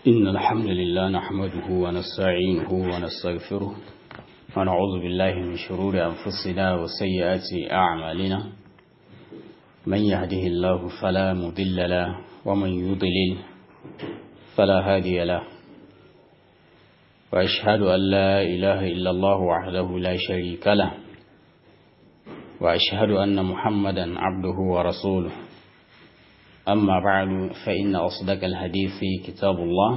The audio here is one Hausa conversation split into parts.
إن الحمد لله نحمده ونستعينه ونستغفره ونعوذ بالله من شرور أنفسنا وسيئات أعمالنا من يهده الله فلا مضل له ومن يضلل فلا هادي له وأشهد أن لا إله إلا الله وحده لا شريك له وأشهد أن محمدا عبده ورسوله أما بعد فإن أصدق الحديث كتاب الله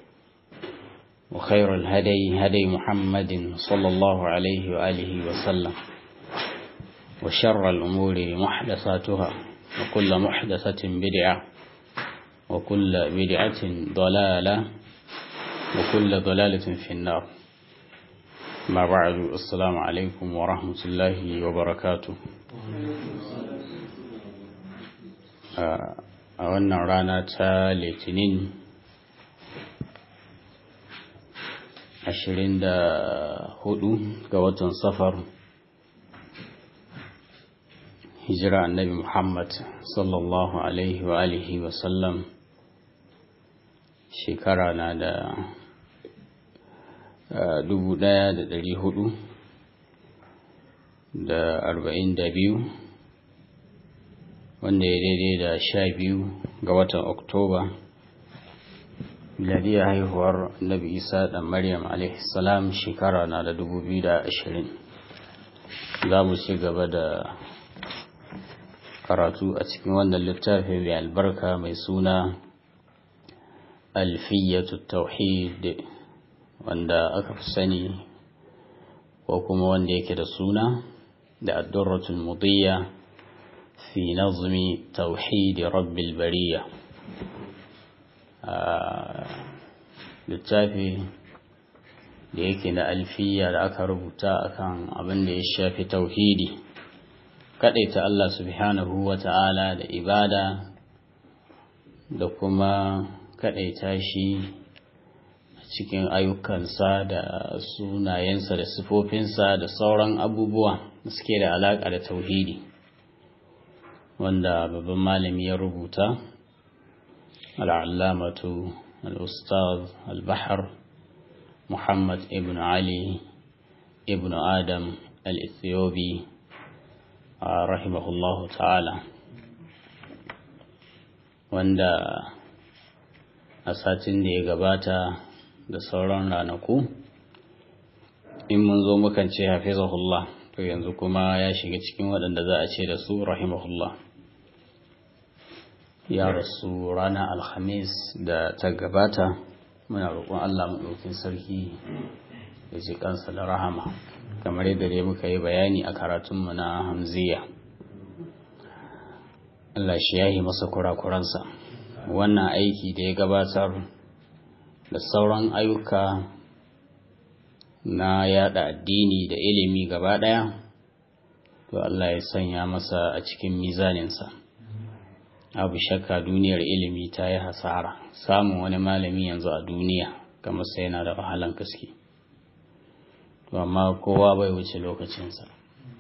وخير الهدي هدي محمد صلى الله عليه وآله وسلم وشر الأمور محدثاتها وكل محدثة بدعة وكل بدعة ضلالة وكل ضلالة في النار ما بعد السلام عليكم ورحمة الله وبركاته a wannan rana ta litinin ashirin da hudu ga watan safar hijira annabi muhammad sallallahu alaihi wa alihi wasallam shekara na da dubu daya da dari hudu da arba'in da biyu wanda ya daidai da sha biyu ga watan oktoba miladiyar haihuwar nabi isa da maryam salam shekara na da dubu biyu da ashirin za mu ci gaba da karatu a cikin wannan littafi mai albarka mai suna alfiyatu tauhid wanda aka fi sani ko kuma wanda yake da suna da addurratul mudiyya في نظم توحيد رب البرية littafi da yake na alfiya da aka rubuta akan abin da ya shafi tauhidi kaɗaita Allah subhanahu wa ta'ala da ibada da kuma kaɗaita shi cikin ayyukansa da sunayensa da sifofinsa da sauran abubuwa da suke da alaƙa da tauhidi wanda babban malami ya rubuta al'allamatu al'ustaz al-bahar muhammad ibn ali ibn adam al-ethiopi rahimahullahu ta'ala wanda a satin da ya gabata da sauran ranaku in mun zo mukan ce hafizahullah to yanzu kuma ya shiga cikin waɗanda za a ce da su rahimahullah ya rasu ranar alhamis da ta gabata muna roƙon Allah maɗaukin sarki da ji kansa da rahama kamar yadda dai muka yi bayani a karatunmu na hamziya Allah shi yahi masa kurakuransa wannan aiki da ya gabatar da sauran ayyuka na yada addini da ilimi gaba ɗaya to Allah ya sanya masa a cikin mizaninsa. abu shakka duniyar ilimi ta yi hasara samun wani malami yanzu a duniya kamar sai yana da wahalan gaske to amma kowa bai wuce lokacinsa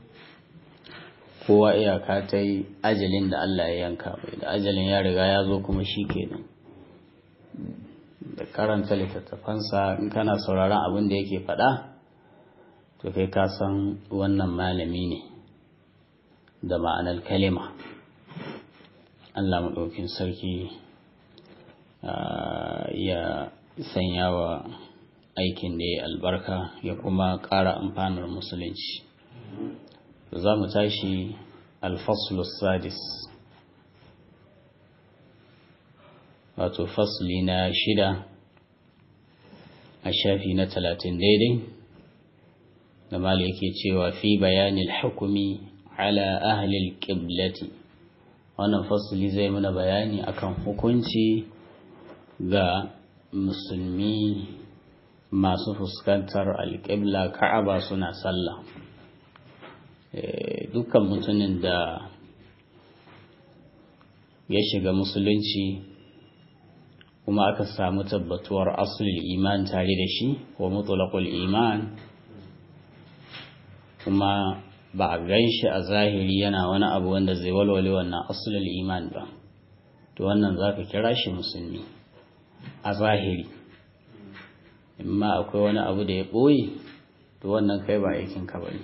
kowa iyaka ta yi ajalin da Allah ya yanka bai da ajalin ya riga ya zo kuma shi kenan da karanta littattafansa in kana sauraron abin da yake faɗa to kai ka san wannan malami ne da ma'anar kalima Allah maɗaukin sarki ya sanya wa aikin da ya albarka ya kuma ƙara amfanar musulunci za mu tashi alfaslus sadis wato fasli na shida a shafi na talatin daidai da mali yake cewa fi bayanin hukumi ala ahlil ƙiblati wannan fasili zai mana bayani akan hukunci ga musulmi masu fuskantar alƙibla ka'aba suna sallah dukkan mutumin da ya shiga musulunci kuma aka samu tabbatuwar asulul iman tare da shi ko mutulakul iman kuma ba a gan shi a zahiri yana wani abu wanda zai walwale wannan asulul iman ba to wannan za ka kira shi musulmi a zahiri imma akwai wani abu da ya ɓoye to wannan kai ba aikinka ba ne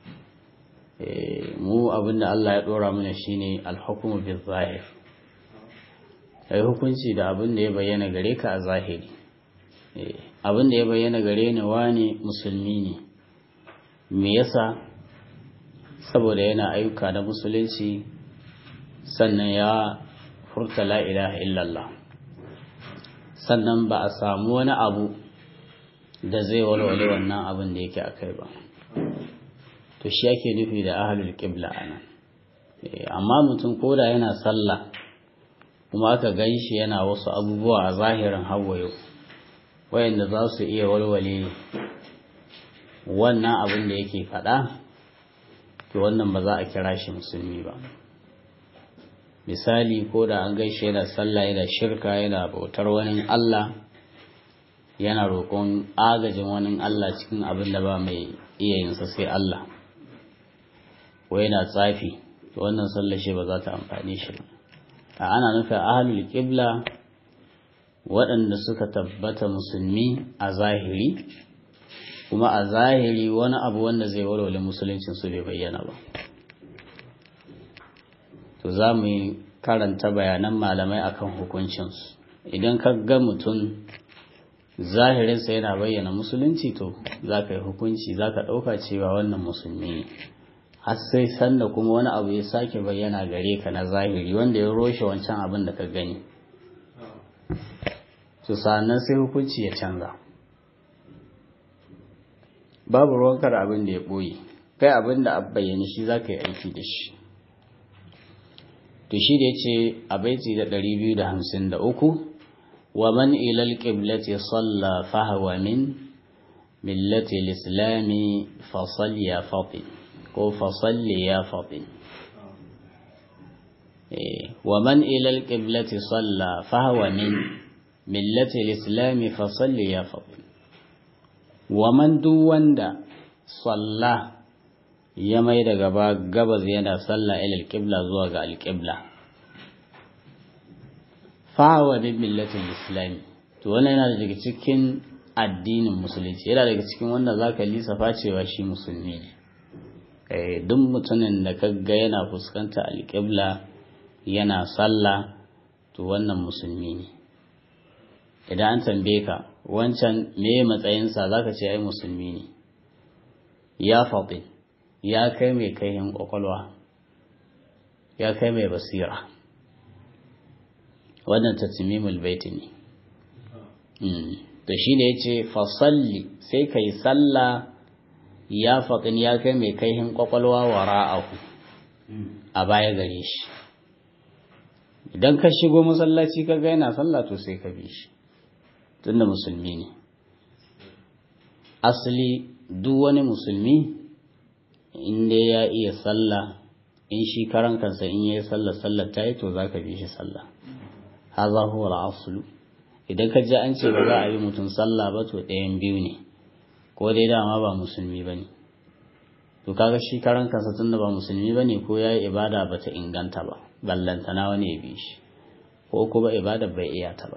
mu abinda Allah ya ɗora mana shine alhukumu bil zahir kai hukunci da abin da ya bayyana gare ka a zahiri abin da ya bayyana gare ni wani musulmi ne me yasa saboda yana ayyuka na musulunci sannan ya furta la ilaha illallah sannan ba a samu wani abu da zai walwale wannan abin da yake akai ba to shi ake nufi da ahlul qibla anan amma mutum koda yana sallah kuma aka gan shi yana wasu abubuwa a zahirin hawayo wayanda za su iya walwale wannan abin da yake faɗa to wannan ba za a kira shi musulmi ba misali ko da an gaishe yana sallah yana shirka yana bautar wani Allah yana roƙon agajin wani Allah cikin abin da ba mai iya yinsa sai Allah ko yana tsafi to wannan sallar shi ba za ta amfani shi ba a ana nufin ahlul qibla waɗanda suka tabbata musulmi a zahiri kuma a zahiri wani abu wanda zai walwale musuluncin su bai bayyana ba to za mu yi karanta bayanan malamai akan hukuncinsu idan ka ga mutum zahirinsa yana bayyana musulunci to za ka yi hukunci za ka ɗauka cewa wannan musulmi ne har sai sanda kuma wani abu ya sake bayyana gare ka na zahiri wanda ya roshe wancan abin da ka gani to sannan sai hukunci ya canza babu ruwankar abin da ya ɓoye kai abin da a bayyana shi za ka yi aiki da shi to shi da ya ce a baiti da 253 wa man ilal qiblati salla fahwa min millati al-islami fa ya fatin ko fa salli ya fatin wa man ilal qiblati salla fahwa min millati al-islami fa salli ya fatin wa man duk wanda salla ya mai da gaba gabas yana sallah ilal qibla zuwa ga alqibla fa wa bi millatil islami to wannan yana daga cikin addinin musulunci yana daga cikin wanda zaka lissafa cewa shi musulmi ne eh duk mutumin da kaga yana fuskanta alqibla yana sallah to wannan musulmi ne idan an tambaye ka wancan me matsayinsa zaka ce ai musulmi ne ya faɗi ya kai mai kaihin ƙwaƙwalwa ya kai mai basira wannan tattimimul baiti ne to shi ne ya ce fasalli sai ka yi salla ya faɗin ya kai mai kaihin ƙwaƙwalwa wa ra'ahu a baya gare shi idan ka shigo masallaci ka ga yana sallah to sai ka bi shi tunda musulmi ne asali duk wani musulmi in dai ya iya sallah in shi karan kansa in yayi sallah sallar ta yi to zaka bi shi sallah hadha huwa al-asl idan ka ji an ce ba za a yi mutum sallah ba to ɗayan biyu ne ko dai dama ba musulmi bane to kaga shi karan kansa tunda ba musulmi bane ko yayi ibada ba ta inganta ba ballantana wani ya bi shi ko kuma ibada bai iya ta ba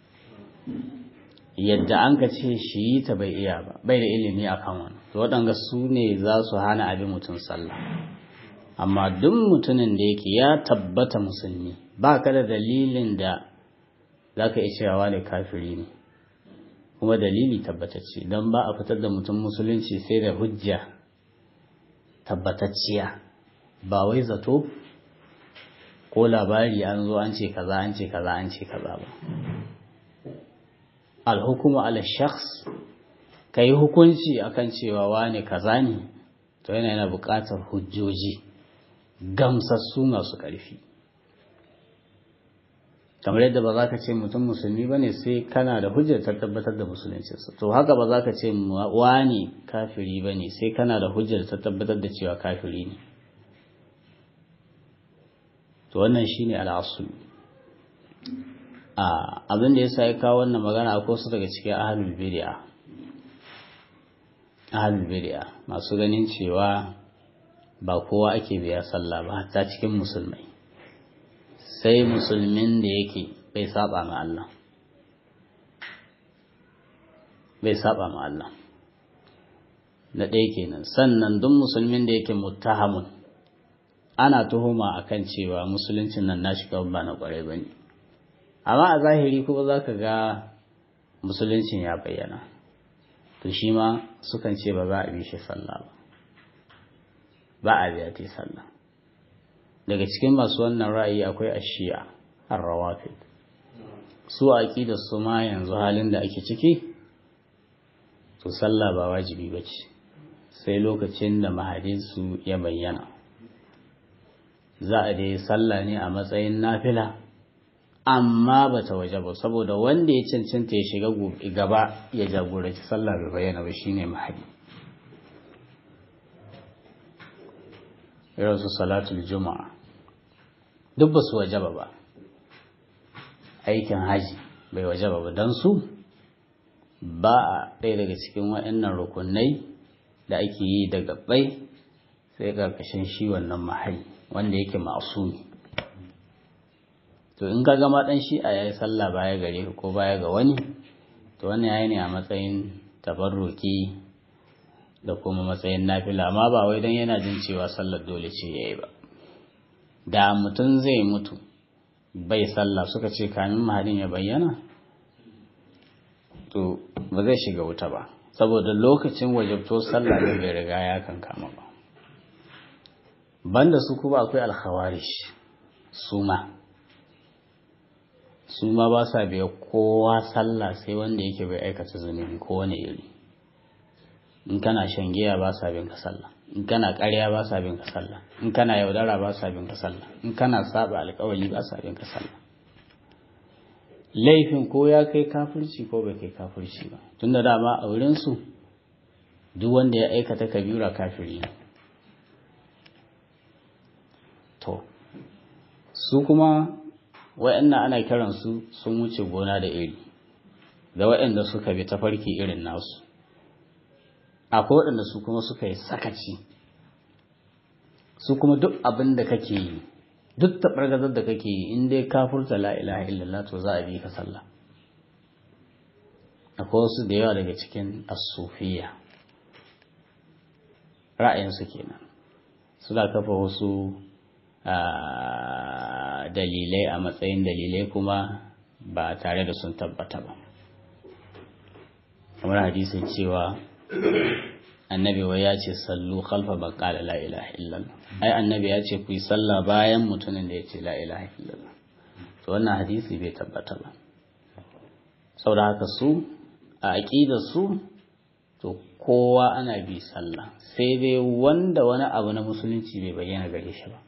yadda an ka ce shi yi ta bai iya ba bai da ilimi a kan wani to waɗanga su ne za su hana abin mutum sallah amma duk mutumin da yake ya tabbata musulmi ba ka da dalilin da za ka iya cewa ne kafiri ne kuma dalili tabbatacce don ba a fitar da mutum musulunci sai da hujja tabbatacciya ba wai zato ko labari an zo an ce kaza an ce kaza an ce kaza ba alhukumu ala shakhs ka yi hukunci akan cewa wane kaza ne to yana yana buƙatar hujjoji gamsassu masu ƙarfi kamar yadda ba za ka ce mutum musulmi ba ne sai kana da hujjar ta tabbatar da musuluncinsa to haka ba za ka ce wane kafiri ba ne sai kana da hujjar ta tabbatar da cewa kafiri ne to wannan shine al'asul abin da ya sa ya kawo wannan magana a su daga cikin ahalul bid'a ahalul bid'a masu ganin cewa ba kowa ake biya sallah ba hatta cikin musulmai sai musulmin da yake bai saba ma Allah bai saba ma Allah na ɗaya kenan sannan duk musulmin da yake muttahamun ana tuhuma akan cewa musuluncin nan nashi kawai ba na ƙwarai ba ne amma a zahiri kuma za ka ga musuluncin ya bayyana to shi ma sukan ce ba za a bi shi sallah ba ba a biya ta sallah daga cikin masu wannan ra'ayi akwai ashiya ar-rawafid su aqidar su ma yanzu halin da ake ciki to sallah ba wajibi bace sai lokacin da mahadinsu ya bayyana za a dai sallah ne a matsayin nafila amma ba ta waje ba saboda wanda ya cancanta ya shiga gaba ya jagoranci sallah bai bayyana ba shine mahadi irin su salatul juma'a duk ba su wajaba ba aikin haji bai wajaba ba don su ba a ɗaya daga cikin waɗannan rukunai da ake yi da gabbai sai ƙarƙashin shi wannan mahali wanda yake masu to in ka gama ɗan shi a yayi sallah baya gare ko baya ga wani to wannan yayi ne a matsayin tabarruki da kuma matsayin nafila amma ba wai dan yana jin cewa sallar dole ce yayi ba da mutum zai mutu bai sallah suka ce kamin mahadin ya bayyana to ba zai shiga wuta ba saboda lokacin wajabto sallah ne bai riga ya kankama ba banda su kuma akwai alkhawarish su ma su ma ba sa biya kowa sallah sai wanda yake bai aikata zunubi ko wani iri in kana shan giya ba sa bin ka sallah in kana ƙarya ba sa bin ka sallah in kana yaudara ba sa bin ka sallah in kana saba alƙawari ba sa bin ka sallah laifin ko ya kai kafirci ko bai kai kafirci ba tunda dama a wurin su duk wanda ya aikata kabira kafiri to su kuma wa'annan ana kiransu sun wuce gona da iri da waɗanda suka bi tafarki irin nasu akwai waɗanda su kuma suka yi sakaci su kuma duk abin da kake yi duk taɓargazar da kake yi in dai ka furta la ilaha illallah to za a bi ka sallah akwai wasu da yawa daga cikin asufiya ra'ayinsu kenan suna kafa wasu dalilai a matsayin dalilai kuma ba tare da sun tabbata ba kamar hadisin cewa annabi wai ya ce sallu khalfa ban qala la ilaha illallah ai annabi ya ce ku yi sallah bayan mutumin da ya ce la ilaha illallah to wannan hadisi bai tabbata ba saboda haka su a aqidar su to kowa ana bi sallah sai dai wanda wani abu na musulunci bai bayyana gare shi ba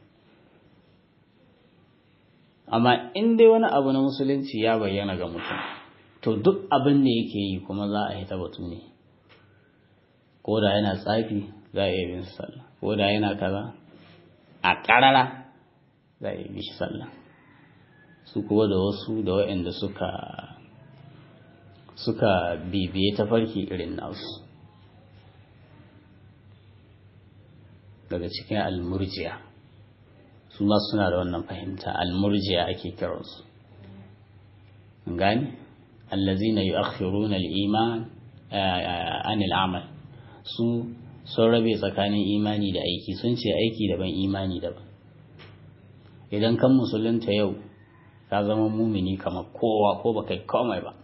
amma in dai wani abu na musulunci ya bayyana ga mutum to duk abin da yake yi kuma za a yi ta batu ne ko da yana tsafi za a iya bin sallah ko da yana kaza a ƙarara za a iya bi shi sallah su kuma da wasu da waɗanda suka suka bibiye tafarki irin nasu daga cikin almurjiya su ma suna da wannan fahimta almurjiya ake kiransu gani allazina yu'akhiruna al-iman an al-amal su sun rabe tsakanin imani da aiki sun ce aiki daban imani daban idan kan musulunta yau ka zama mumini kamar kowa ko baka yi komai ba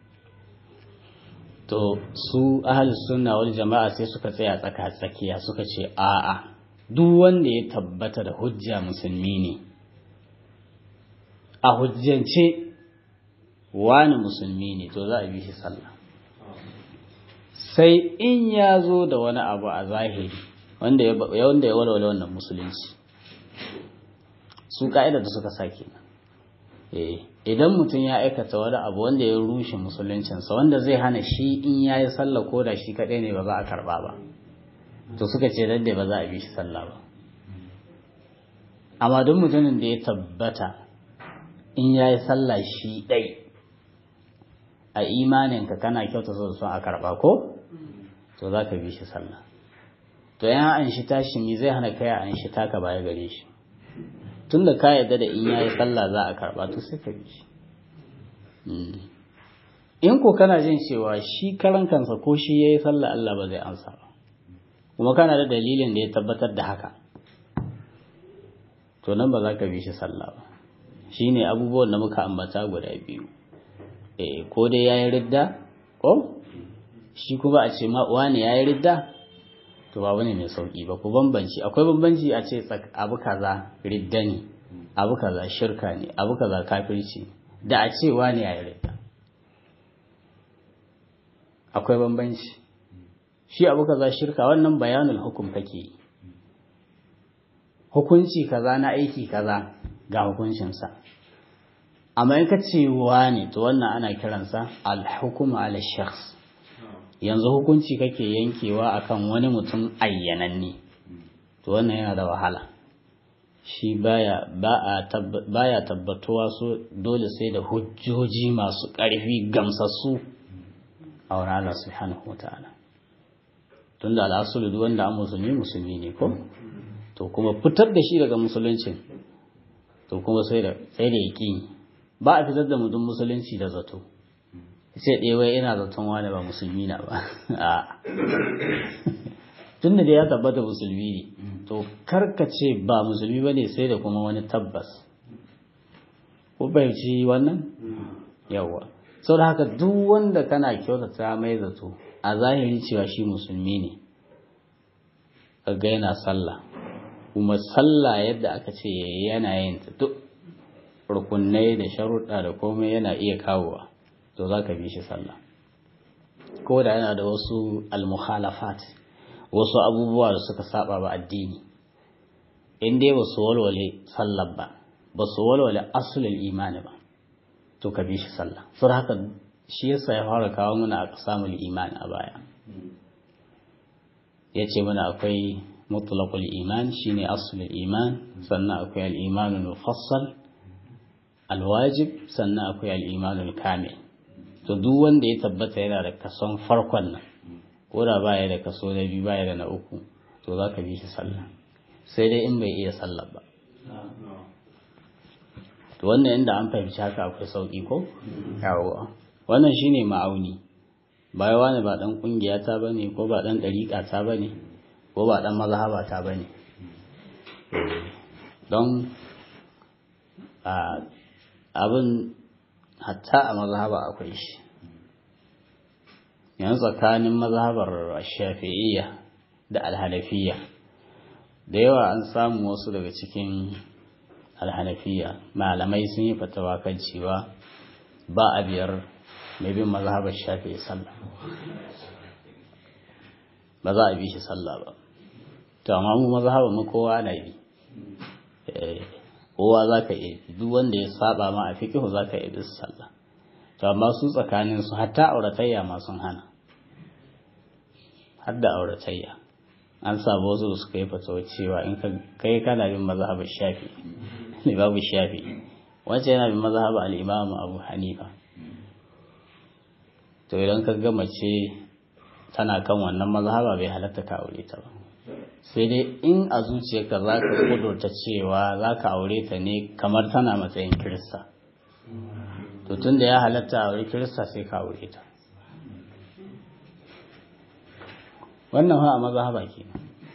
to su ahalus sunna wal jama'a sai suka tsaya tsaka tsakiya suka ce a'a duk wanda ya tabbata da hujja musulmi ne a hujjance wani musulmi ne to za a bi shi sallah sai in ya zo da wani abu a zahiri wanda ya walwala wannan musulunci su ka'ida da suka sake idan mutum ya aikata wani abu wanda ya rushe musuluncinsa wanda zai hana shi in ya yi sallah ko da shi kaɗai ne ba za a karɓa ba to suka ce dadda ba za a bi shi sallah ba amma duk mutumin da ya tabbata in ya yi sallah shi ɗai a imaninka kana kyauta so son a karɓa ko to za ka bi shi sallah to yan an shi tashi mi zai hana kai an shi taka baya gare shi tun da ka yarda da in ya yi sallah za a karɓa to sai ka bi shi in ko kana jin cewa shi karan kansa ko shi yayi sallah Allah ba zai ansa ba kuma kana da dalilin da ya tabbatar da haka to nan ba za ka bi shi sallah ba shine abubuwan da muka ambata guda biyu eh ko dai yayi ridda ko shi kuma a ce ma wani yayi ridda to ba wani mai sauki ba ku bambanci akwai bambanci a ce abu kaza ridda ne abu kaza shirka ne abu kaza kafirci da a ce wani yayi ridda akwai bambanci shi abu kaza shirka wannan bayanul hukum kake yi hukunci kaza na aiki kaza ga hukuncinsa amma in ka ce ne to wannan ana kiransa al-hukmu ala shakhs yanzu hukunci kake yankewa akan wani mutum ayyananne to wannan yana da wahala shi baya baya tabbatuwa so dole sai da hujjoji masu ƙarfi gamsassu a wurin Allah subhanahu wataala tunda al'asulu duk wanda an musulmi musulmi ne ko to kuma fitar da shi daga musuluncin to kuma sai da sai da yaki ba a fitar da mutum musulunci da zato sai ɗaya wai ina zaton wani ba musulmi na ba a tun da ya tabbata musulmi ne to karkace ba musulmi ba ne sai da kuma wani tabbas ko bai ci wannan yawa sau da haka duk wanda kana kyautata mai zato a zahiri cewa shi musulmi ne kaga yana sallah kuma sallah yadda aka ce yana yin ta duk rukunai da sharuɗa da komai yana iya kawowa to za ka bi shi sallah ko da yana da wasu almuhalafat wasu abubuwa da suka saba ba addini in dai ba su walwale sallah ba ba su walwale asulul imani ba to ka bi shi sallah sun haka shi yasa ya fara kawo mana a samun imani a baya ya ce mana akwai mutlaqul iman shine aslul iman sannan akwai al-imanul mufassal alwajib sannan akwai al-imanul kamil to duk wanda ya tabbata yana da kason farkon nan ko da baya da kaso na biyu baya da na uku to za ka bi shi sallah sai dai in bai iya sallah ba to wannan inda an fahimci haka akwai sauki ko yawo wannan shine ma'auni bai wani ba dan kungiya ta bane ko ba dan dariƙa ta bane ko ba dan mazhaba ta bane don abin hatta a mazhaba akwai shi yanzu tsakanin mazhabar shafi'iyya da alhanafiyya da yawa an samu wasu daga cikin alhanafiyya malamai sun yi fatawa kan cewa ba a biyar mai bin mazhabar shafi'i sallah ba za a bi shi sallah ba to amma mu mazhabar mu kowa na bi kowa za ka iya duk wanda ya saba ma a fikihu za ka iya bi sallah to amma su tsakanin su hatta auratayya ma sun hana har da auratayya an samu wasu da suka yi fatawa cewa in kai kana bin mazhabar shafi ne babu shafi wacce yana bin mazhabar al-imam abu hanifa to idan ka ga mace tana kan wannan mazhaba bai halatta ka aure ta ba sai dai in a zuciyarka za ka kudurta cewa za ka aure ta ne kamar tana matsayin kirista to tun da ya halatta aure kirista sai ka aure ta wannan ha a mazhaba ke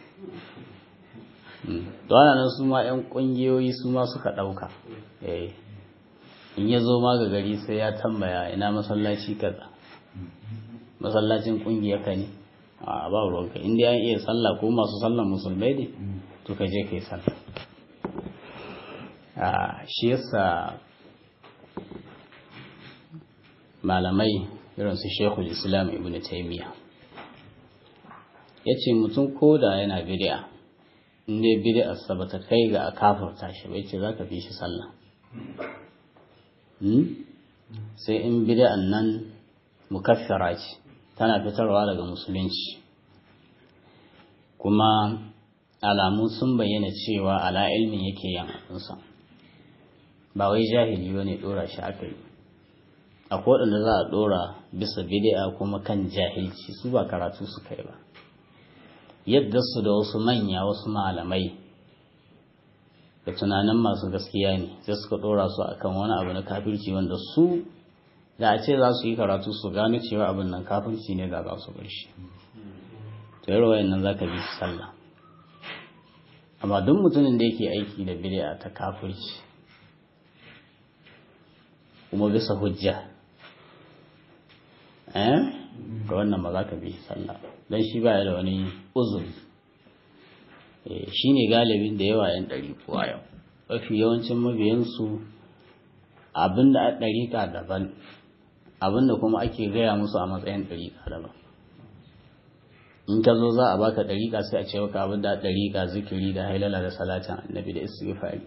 to ana nan su ma 'yan ƙungiyoyi su ma suka ɗauka in ya zo ma ga gari sai ya tambaya ina masallaci kaza masallacin ƙungiyar ka ne a ba ruwanka inda an iya sallah ko masu sallah musulmai ne to ka je kai sallah a shi yasa malamai irin su shekul islam ibn taymiya ya ce mutum ko da yana bid'a inda bid'a sa bata kai ga a kafarta shi bai ce za ka bi shi sallah sai in bid'an nan mukaffara ce tana fitarwa daga musulunci kuma alamu sun bayyana cewa ala ilmin yake yin abinsa ba wai jahili ba ne ɗora shi aka yi akwai waɗanda za a ɗora bisa bidi'a kuma kan jahilci su ba karatu suka yi ba yadda su da wasu manya wasu malamai da tunanin masu gaskiya ne sai suka ɗora su akan wani abu na kafirci wanda su da a ce za su yi karatu su gano cewa abin nan kafirci ne da za su bar shi to yi rawayin nan za ka bi su sallah amma duk mutumin da yake aiki da bid'a ta kafirci kuma bisa hujja eh ga wannan ba za ka bi sallah don shi ba da wani uzuri shi ne galibin da yawa yan ɗari kuwa yau mafi yawancin mabiyansu abinda a ɗariƙa daban abinda kuma ake gaya musu a matsayin ɗariƙa daban in ka zo za a baka ɗariƙa sai a ce maka abinda a ɗariƙa zikiri da hailala da salatin annabi da istighfari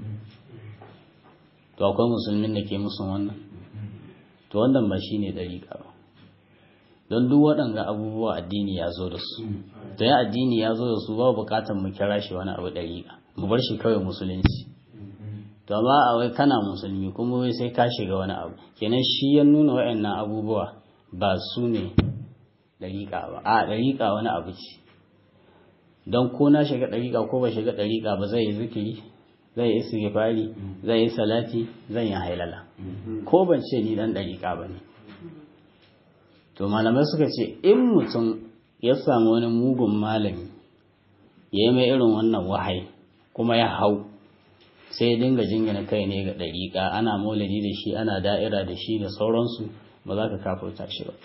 to akwai musulmin da ke musu wannan to wannan ba shine ɗariƙa ba don duk waɗanga abubuwa addini ya zo da su to ya addini ya zo da su ba bukatar mu kira shi wani abu ɗariƙa mu bar shi kawai musulunci to amma a wai kana musulmi kuma wai sai ka shiga wani abu kenan shi ya nuna waɗannan abubuwa ba su ne ɗariƙa ba a ɗariƙa wani abu ce don ko na shiga ɗariƙa ko ba shiga ɗariƙa ba zai yi zikiri zai yi istighfari zai yi salati zai yi hailala ko ban ce ni dan ɗariƙa ba ne to malamai suka ce in mutum ya samu wani mugun malami ya yi mai irin wannan wahayi kuma ya hau sai ya dinga jingina kai ne ga ɗariƙa ana maulidi da shi ana da'ira da shi da sauransu ba za ka kafurta shi ba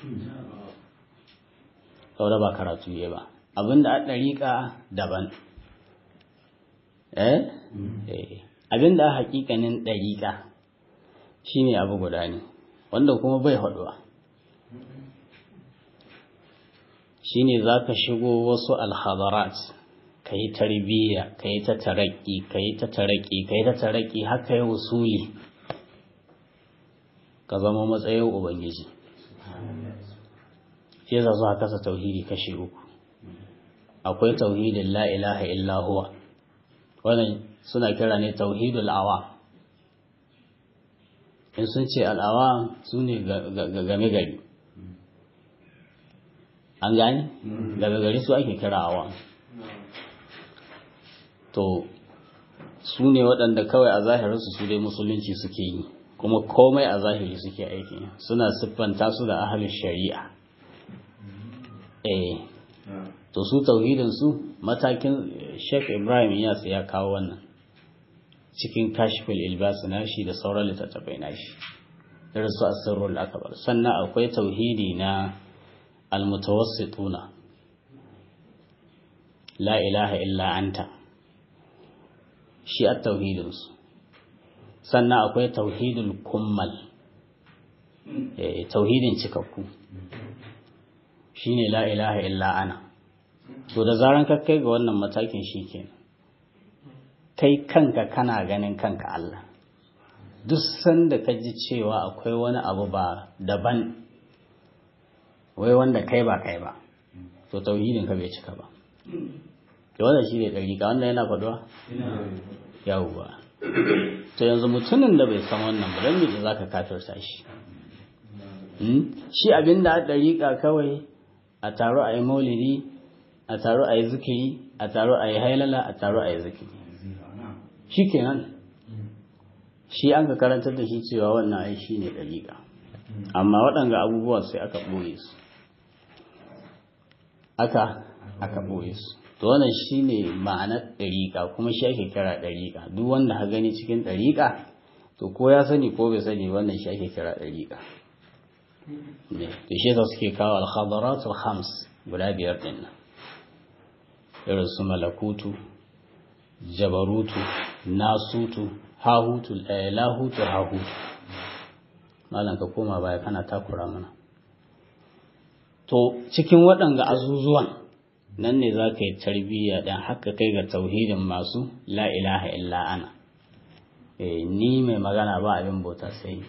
saboda ba karatu ya ba abinda a ɗariƙa daban eh abinda a haƙiƙanin ɗariƙa shine abu guda ne wanda kuma bai haɗuwa shine za ka shigo wasu alhadarat ka yi tarbiyya ka yi ta taraki ka yi ta taraki ka yi ta taraki haka yi wasuli ka zama matsayin ubangiji shi za su kasa tauhidi kashi uku akwai tauhidin la ilaha illa huwa wannan suna kira ne tauhidul awa in sun ce al'awa su ne game gari an gane daga gari su ake kira awa to su ne waɗanda kawai a zahirinsu su dai musulunci suke yi kuma komai a zahiri suke aiki suna siffanta su da ahalin shari'a eh to su tauhidin su matakin Sheikh Ibrahim Iyas ya kawo wannan cikin kashfil ilbas nashi da sauran littattafai nashi irin su asrarul akbar sannan akwai tauhidi na almutawassituna la ilaha illa anta shi a tauhidin su sannan akwai tauhidul kummal tauhidin cikakku shine la ilaha illa ana to da zaran ka kai ga wannan matakin shikenan kai kanka kana ganin kanka Allah duk sanda ka ji cewa akwai wani abu ba daban wai wanda kai ba kai ba to tauhidin ka bai cika ba to wannan shi ne dariƙa wanda yana faduwa yawwa to yanzu mutumin da bai san wannan ba dan me zaka kafirta shi shi abinda a dariƙa kawai a taro a yi maulidi a taro a yi zikiri a taro a yi hailala a taro a yi zikiri shi kenan shi an ka karantar da shi cewa wannan ai shi ne ɗariƙa amma waɗanga abubuwa sai aka ɓoye su aka aka ɓoye su to wannan shi ne ma'anar ɗariƙa kuma shi ake kira ɗariƙa duk wanda ha gani cikin ɗariƙa to ko ya sani ko bai sani wannan shi ake kira ɗariƙa to shi yasa suke kawo al-khadaratul khams guda biyar din nan irin su malakutu jabarutu nasutu hahutu lahutu hahutu malam ka koma baya kana takura mana to cikin waɗanga azuzuwan nan ne za ka yi tarbiyya ɗan haka kai ga tauhidin masu la ilaha illa ana ni mai magana ba abin bauta sai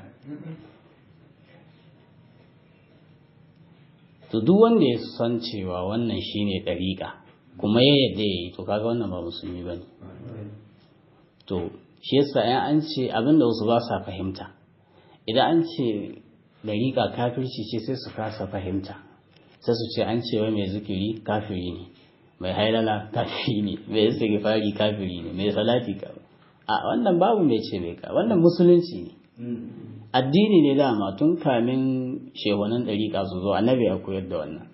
to duk wanda ya san cewa wannan shine ɗariƙa kuma ya yadda ya yi to kaga wannan ba musulmi ba ne to shi yasa yan an ce abinda wasu ba sa fahimta idan an ce ɗariƙa kafirci ce sai su kasa fahimta sai su ce an ce wai mai zikiri kafiri ne mai hailala kafiri ne mai istighfari kafiri ne mai salati ka a wannan babu mai ce mai ka wannan musulunci ne addini ne dama tun kamin shehunan ɗariƙa su zo annabi a koyar da wannan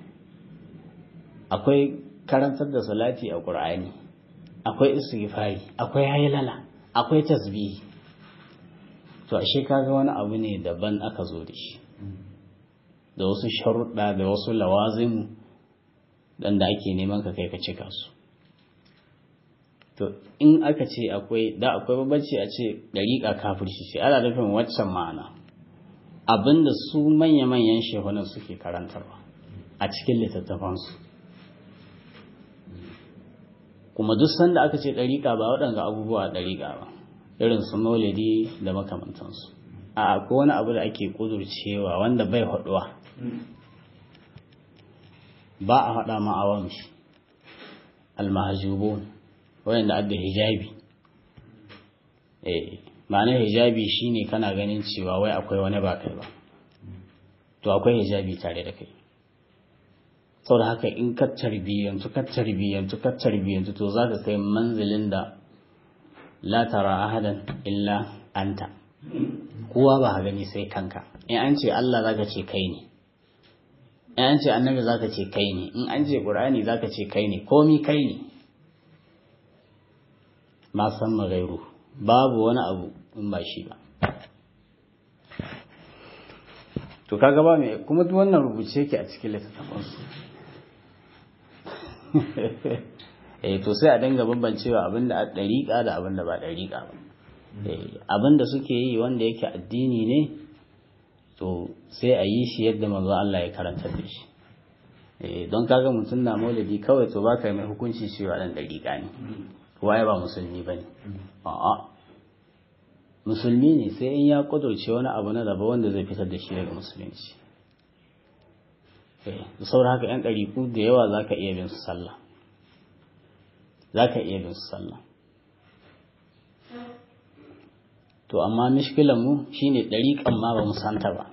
akwai karantar da salati a ƙur'ani akwai istighfari akwai haylala akwai tasbihi to ashe kaga wani abu ne daban aka zo da shi da wasu sharuɗa da wasu lawazim dan da ake neman ka kai ka cika su to in aka ce akwai da akwai babbaci a ce dariƙa kafirci ce ana nufin waccan ma'ana abinda su manya-manyan shehunan suke karantarwa a cikin littattafansu kuma duk sanda aka ce dariƙa ba waɗanga abubuwa dariƙa ba irin su maulidi da makamantansu a akwai wani abu da ake ƙudurcewa wanda bai haɗuwa ba a haɗa ma awam shi almahajubun wayanda adda hijabi eh ma'anar hijabi shine kana ganin cewa wai akwai wani ba kai ba to akwai hijabi tare da kai saboda haka in ka tarbiyyantu ka tarbiyyantu ka tarbiyyantu to zaka kai manzilin da la tara ahadan illa anta kowa ba gani sai kanka in an ce Allah zaka ce kai ne in an ce annabi zaka ce kai ne in an ce qur'ani zaka ce kai ne komi kai ne ma san magairu babu wani abu in ba shi ba to kaga ba mai kuma duk wannan rubuce yake a cikin littattafan su eh to sai a dinga bambancewa abinda a dariƙa da abinda ba dariƙa ba abinda suke yi wanda yake addini ne to sai a yi shi yadda manzo Allah ya karanta da shi don kaga mutum na maulidi kawai to baka mai hukunci cewa dan dariƙa ne waye ba musulmi bane a'a musulmi ne sai in ya kudurce wani abu na daba wanda zai fitar da shi daga musulunci da saboda haka yan ɗariƙu da yawa za ka iya bin su sallah za ka iya bin su sallah to amma mishkilan mu shine ɗariƙan ma ba mu santa ba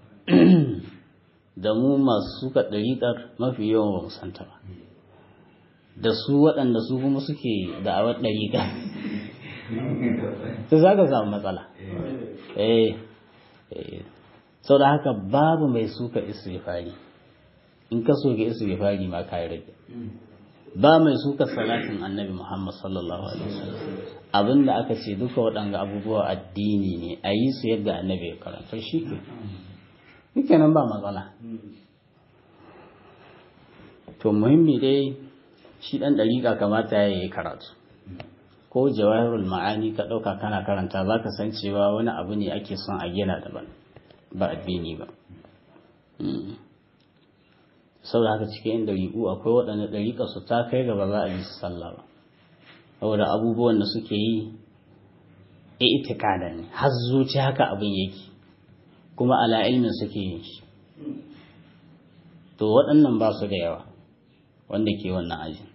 da mu masu suka ɗariƙar mafi yawan ba mu santa ba da su waɗanda su kuma suke da'awar ɗariƙa su za ka samu matsala eh sau da haka babu mai suka istighfari in ka soke istighfari ma ka rage ba mai suka salatin annabi muhammad sallallahu alaihi wasallam abinda aka ce duka waɗanga abubuwa addini ne a yi su yadda annabi ya karanta shi ke nan ba matsala to muhimmi dai shi ɗan ɗariƙa kamata ya yi karatu ko jawahirul ma'ani ka ɗauka kana karanta za ka san cewa wani abu ne ake son a gina daban ba addini ba saboda haka cikin ɗariƙu akwai waɗanda ɗariƙa su ta kai gaba za a yi su sallah ba saboda abubuwan da suke yi itikada ne har zuci haka abin yake kuma ala ilmin suke yin shi to waɗannan ba su da yawa wanda ke wannan ajin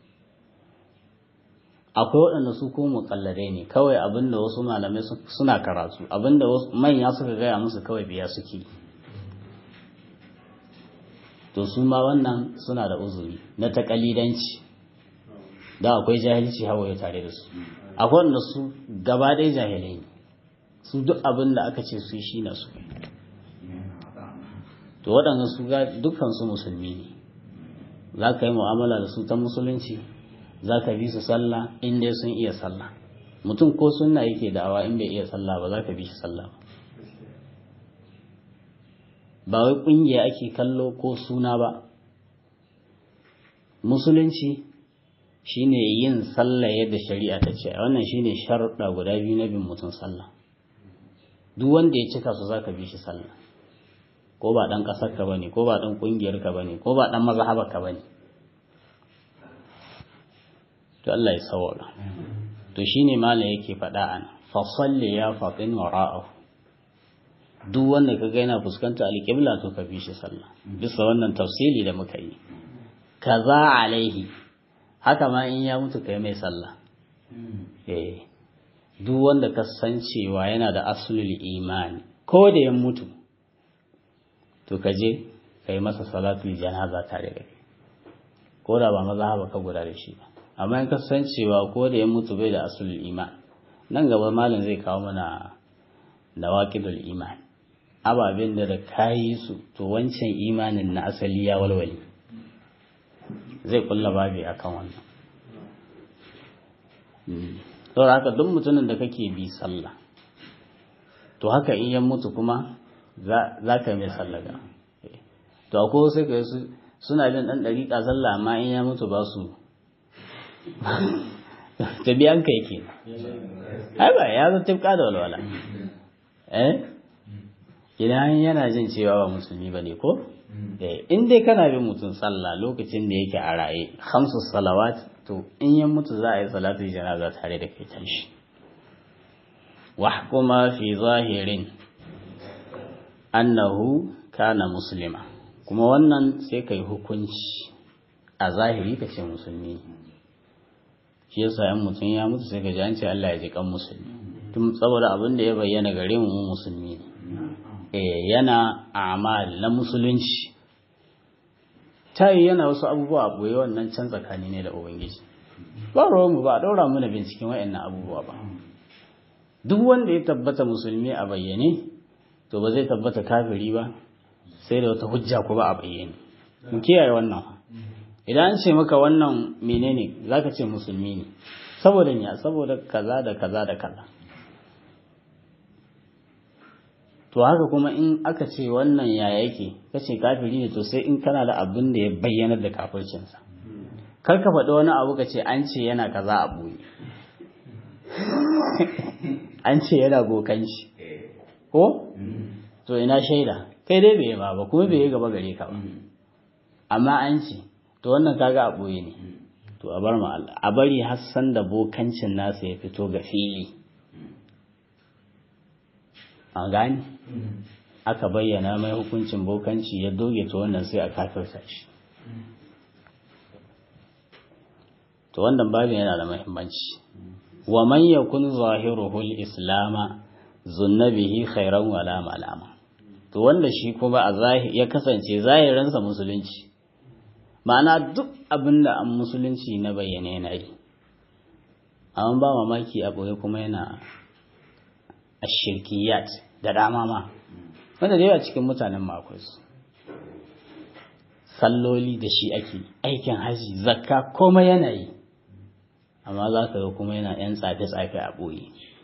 akwai waɗanda su ko muƙallare ne kawai abinda wasu malamai suna karatu abinda manya suka gaya musu kawai biya suke to su ma wannan suna da uzuri na taƙalidanci da akwai jahilci hawaye tare da su akwai wanda su gaba ɗaya jahilai ne su duk abin da aka ce su yi shi na su to waɗanda su dukkan su musulmi ne za ka yi mu'amala da su ta musulunci za ka bi su sallah in dai sun iya sallah mutum ko sunna yake da'awa in bai iya sallah ba za ka bi shi sallah ba ba wai ƙungiya ake kallo ko suna ba musulunci shine yin sallah yadda shari'a ta ce wannan shine sharuɗa guda biyu na bin mutum sallah duk wanda ya cika su za ka bi shi sallah ko ba ɗan ƙasar ka bane ko ba ɗan ƙungiyar ka bane ko ba ɗan mazhabar ka bane to Allah ya sawara to shine mala yake faɗa an fa salli ya fatin wara'ahu duk wanda ka ga yana fuskanta alƙibla to ka bi shi sallah bisa wannan tafsili da muka yi kaza alaihi haka ma in ya mutu kai mai sallah eh duk wanda ka san cewa yana da aslul imani ko da ya mutu to ka je ka yi masa salatul janaza tare da kai ko da ba maza ka guda da shi ba amma in ka san cewa ko da ya mutu bai da aslul iman nan gaba malam zai kawo mana nawaqidul iman ababen da da kayi su to wancan imanin na asali ya walwale zai kulla babi akan wannan saboda haka duk mutumin da kake bi sallah to haka in ya mutu kuma za ka mai sallaga to akwai sai ka su suna bin dan dariƙa sallah amma in ya mutu ba su ta biyan ka yake ai ba ya zo tifka da walwala eh idan yana jin cewa ba musulmi ba ne ko in dai kana bin mutum sallah lokacin da yake a raye hamsu salawat to in ya mutu za a yi salatu janaza tare da kai tashi wahkuma fi zahirin annahu kana muslima kuma wannan sai kai hukunci a zahiri ka ce musulmi shi yasa yan mutum ya mutu sai ka ji an ce Allah ya ji kan musulmi tun saboda abin da ya bayyana gare mu mu musulmi ne eh yana amal na musulunci tayi yana wasu abubuwa a boye wannan can tsakani ne da ubangiji ba mu ba a daura mu da binciken wayannan abubuwa ba duk wanda ya tabbata musulmi a bayyane to ba zai tabbata kafiri ba sai da wata hujja ko ba a bayyane mu kiyaye wannan idan an ce maka wannan menene zaka ce musulmi ne saboda ya saboda kaza da kaza da kaza to haka kuma in aka ce wannan ya yake kace kafiri ne to sai in kana da abin da ya bayyana da kafircinsa kar ka faɗi wani abu ka ce an ce yana kaza a ɓoye an ce yana bokanci ko to ina shaida kai dai bai ba ba kuma bai gaba gare ka ba amma an ce to wannan kaga a ɓoye ne to a bar ma Allah a bari har san da bokancin nasa ya fito ga fili a gani aka bayyana mai hukuncin bokanci ya doge to wannan sai a kafirta shi to wannan babin yana da muhimmanci wa man yakun zahiruhu al-islama zunna bihi khairan wala malama to wanda shi kuma a zahiri ya kasance zahirinsa musulunci ma'ana duk abinda an musulunci na bayyane yana yi amma ba mamaki a boye kuma yana ashirkiyat da dama ma wanda da yawa cikin mutanen ma akwai su salloli da shi ake aikin haji zakka komai yana yi amma za ka ga kuma yana yan tsafe-tsafe a ɓoye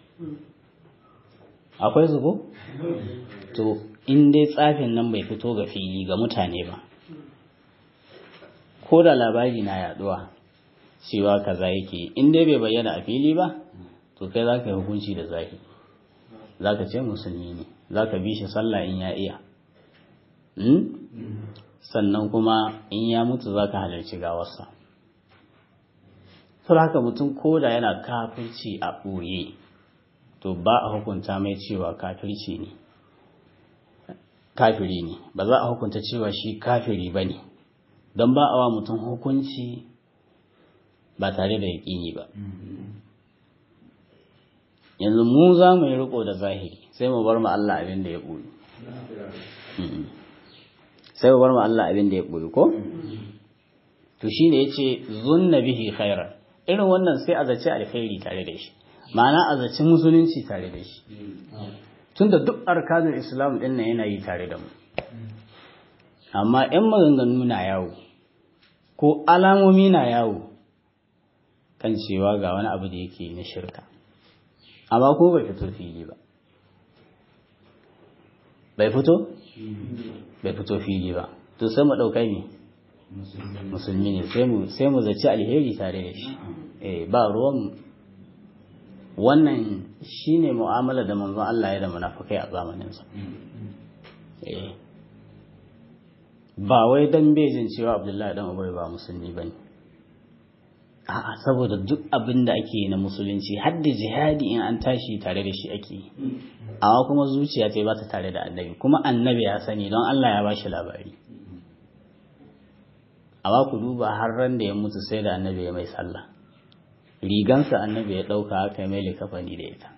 akwai su ko? to in dai tsafin nan bai fito ga fili ga mutane ba ko da labari na yaduwa cewa kaza yake in dai bai bayyana a fili ba to kai za ka yi hukunci da zahiri za ka ce musulmi ne za ka bi shi sallah in ya iya sannan kuma in ya mutu za ka halarci gawarsa sau haka mutum ko da yana kafirci a ɓoye to ba a hukunta mai cewa kafirci ne kafiri ne ba za a hukunta cewa shi kafiri ba ne don ba a wa mutum hukunci ba tare da yaƙini ba yanzu mu za mu yi riko da zahiri sai mu bar mu Allah abin da ya ɓoye sai mu bar mu Allah abin da ya ɓoye ko to shine yace zunna bihi khairan irin wannan sai a zaci alkhairi tare da shi ma'ana a zaci musulunci tare da shi tunda duk arkanul islam din nan yana yi tare da mu amma yan maganganu na yawo ko alamomi na yawo kan cewa ga wani abu da yake na shirka amma ko bai fito fili ba bai fito bai fito fili ba to sai mu ɗaukai ne musulmi ne sai mu zaci alheri tare da shi eh ba ruwan wannan shine mu'amala da manzon Allah ya da munafikai a zamaninsa eh ba wai dan bejin cewa Abdullahi dan Ubay ba musulmi bane a'a saboda duk abin da ake yi na musulunci har da jihadi in an tashi tare da shi ake yi amma kuma zuciya ta ba ta tare da annabi kuma annabi ya sani don Allah ya bashi labari amma ku duba har ran da ya mutu sai da annabi ya mai sallah rigansa annabi ya ɗauka aka mai likafani da ita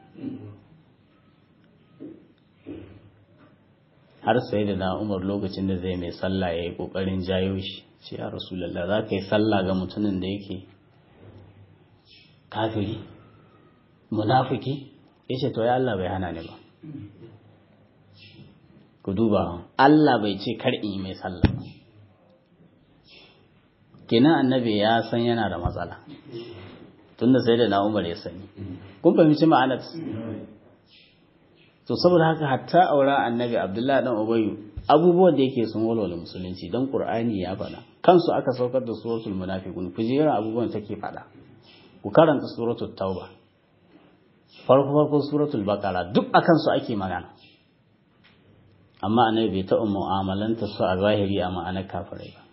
har sai da na umar lokacin da zai mai sallah ya yi ƙoƙarin jayo shi ce ya rasulallah za ka yi sallah ga mutumin da yake kafiri munafiki ya ce to ya Allah bai hana ni ba ku duba Allah bai ce kar in yi mai sallah kenan annabi ya san yana da matsala tunda sai da na umar ya sani kun fahimci ma'anar to saboda haka hatta aura annabi abdullahi dan ubayyu abubuwan da yake sun walwala musulunci don qur'ani ya faɗa kansu aka saukar da suratul munafiqun ku jira abubuwan take faɗa ku karanta suratul tauba farko farko suratul baqara duk akan su ake magana amma annabi bai taɓa mu'amalanta su a zahiri a ma'anar kafirai ba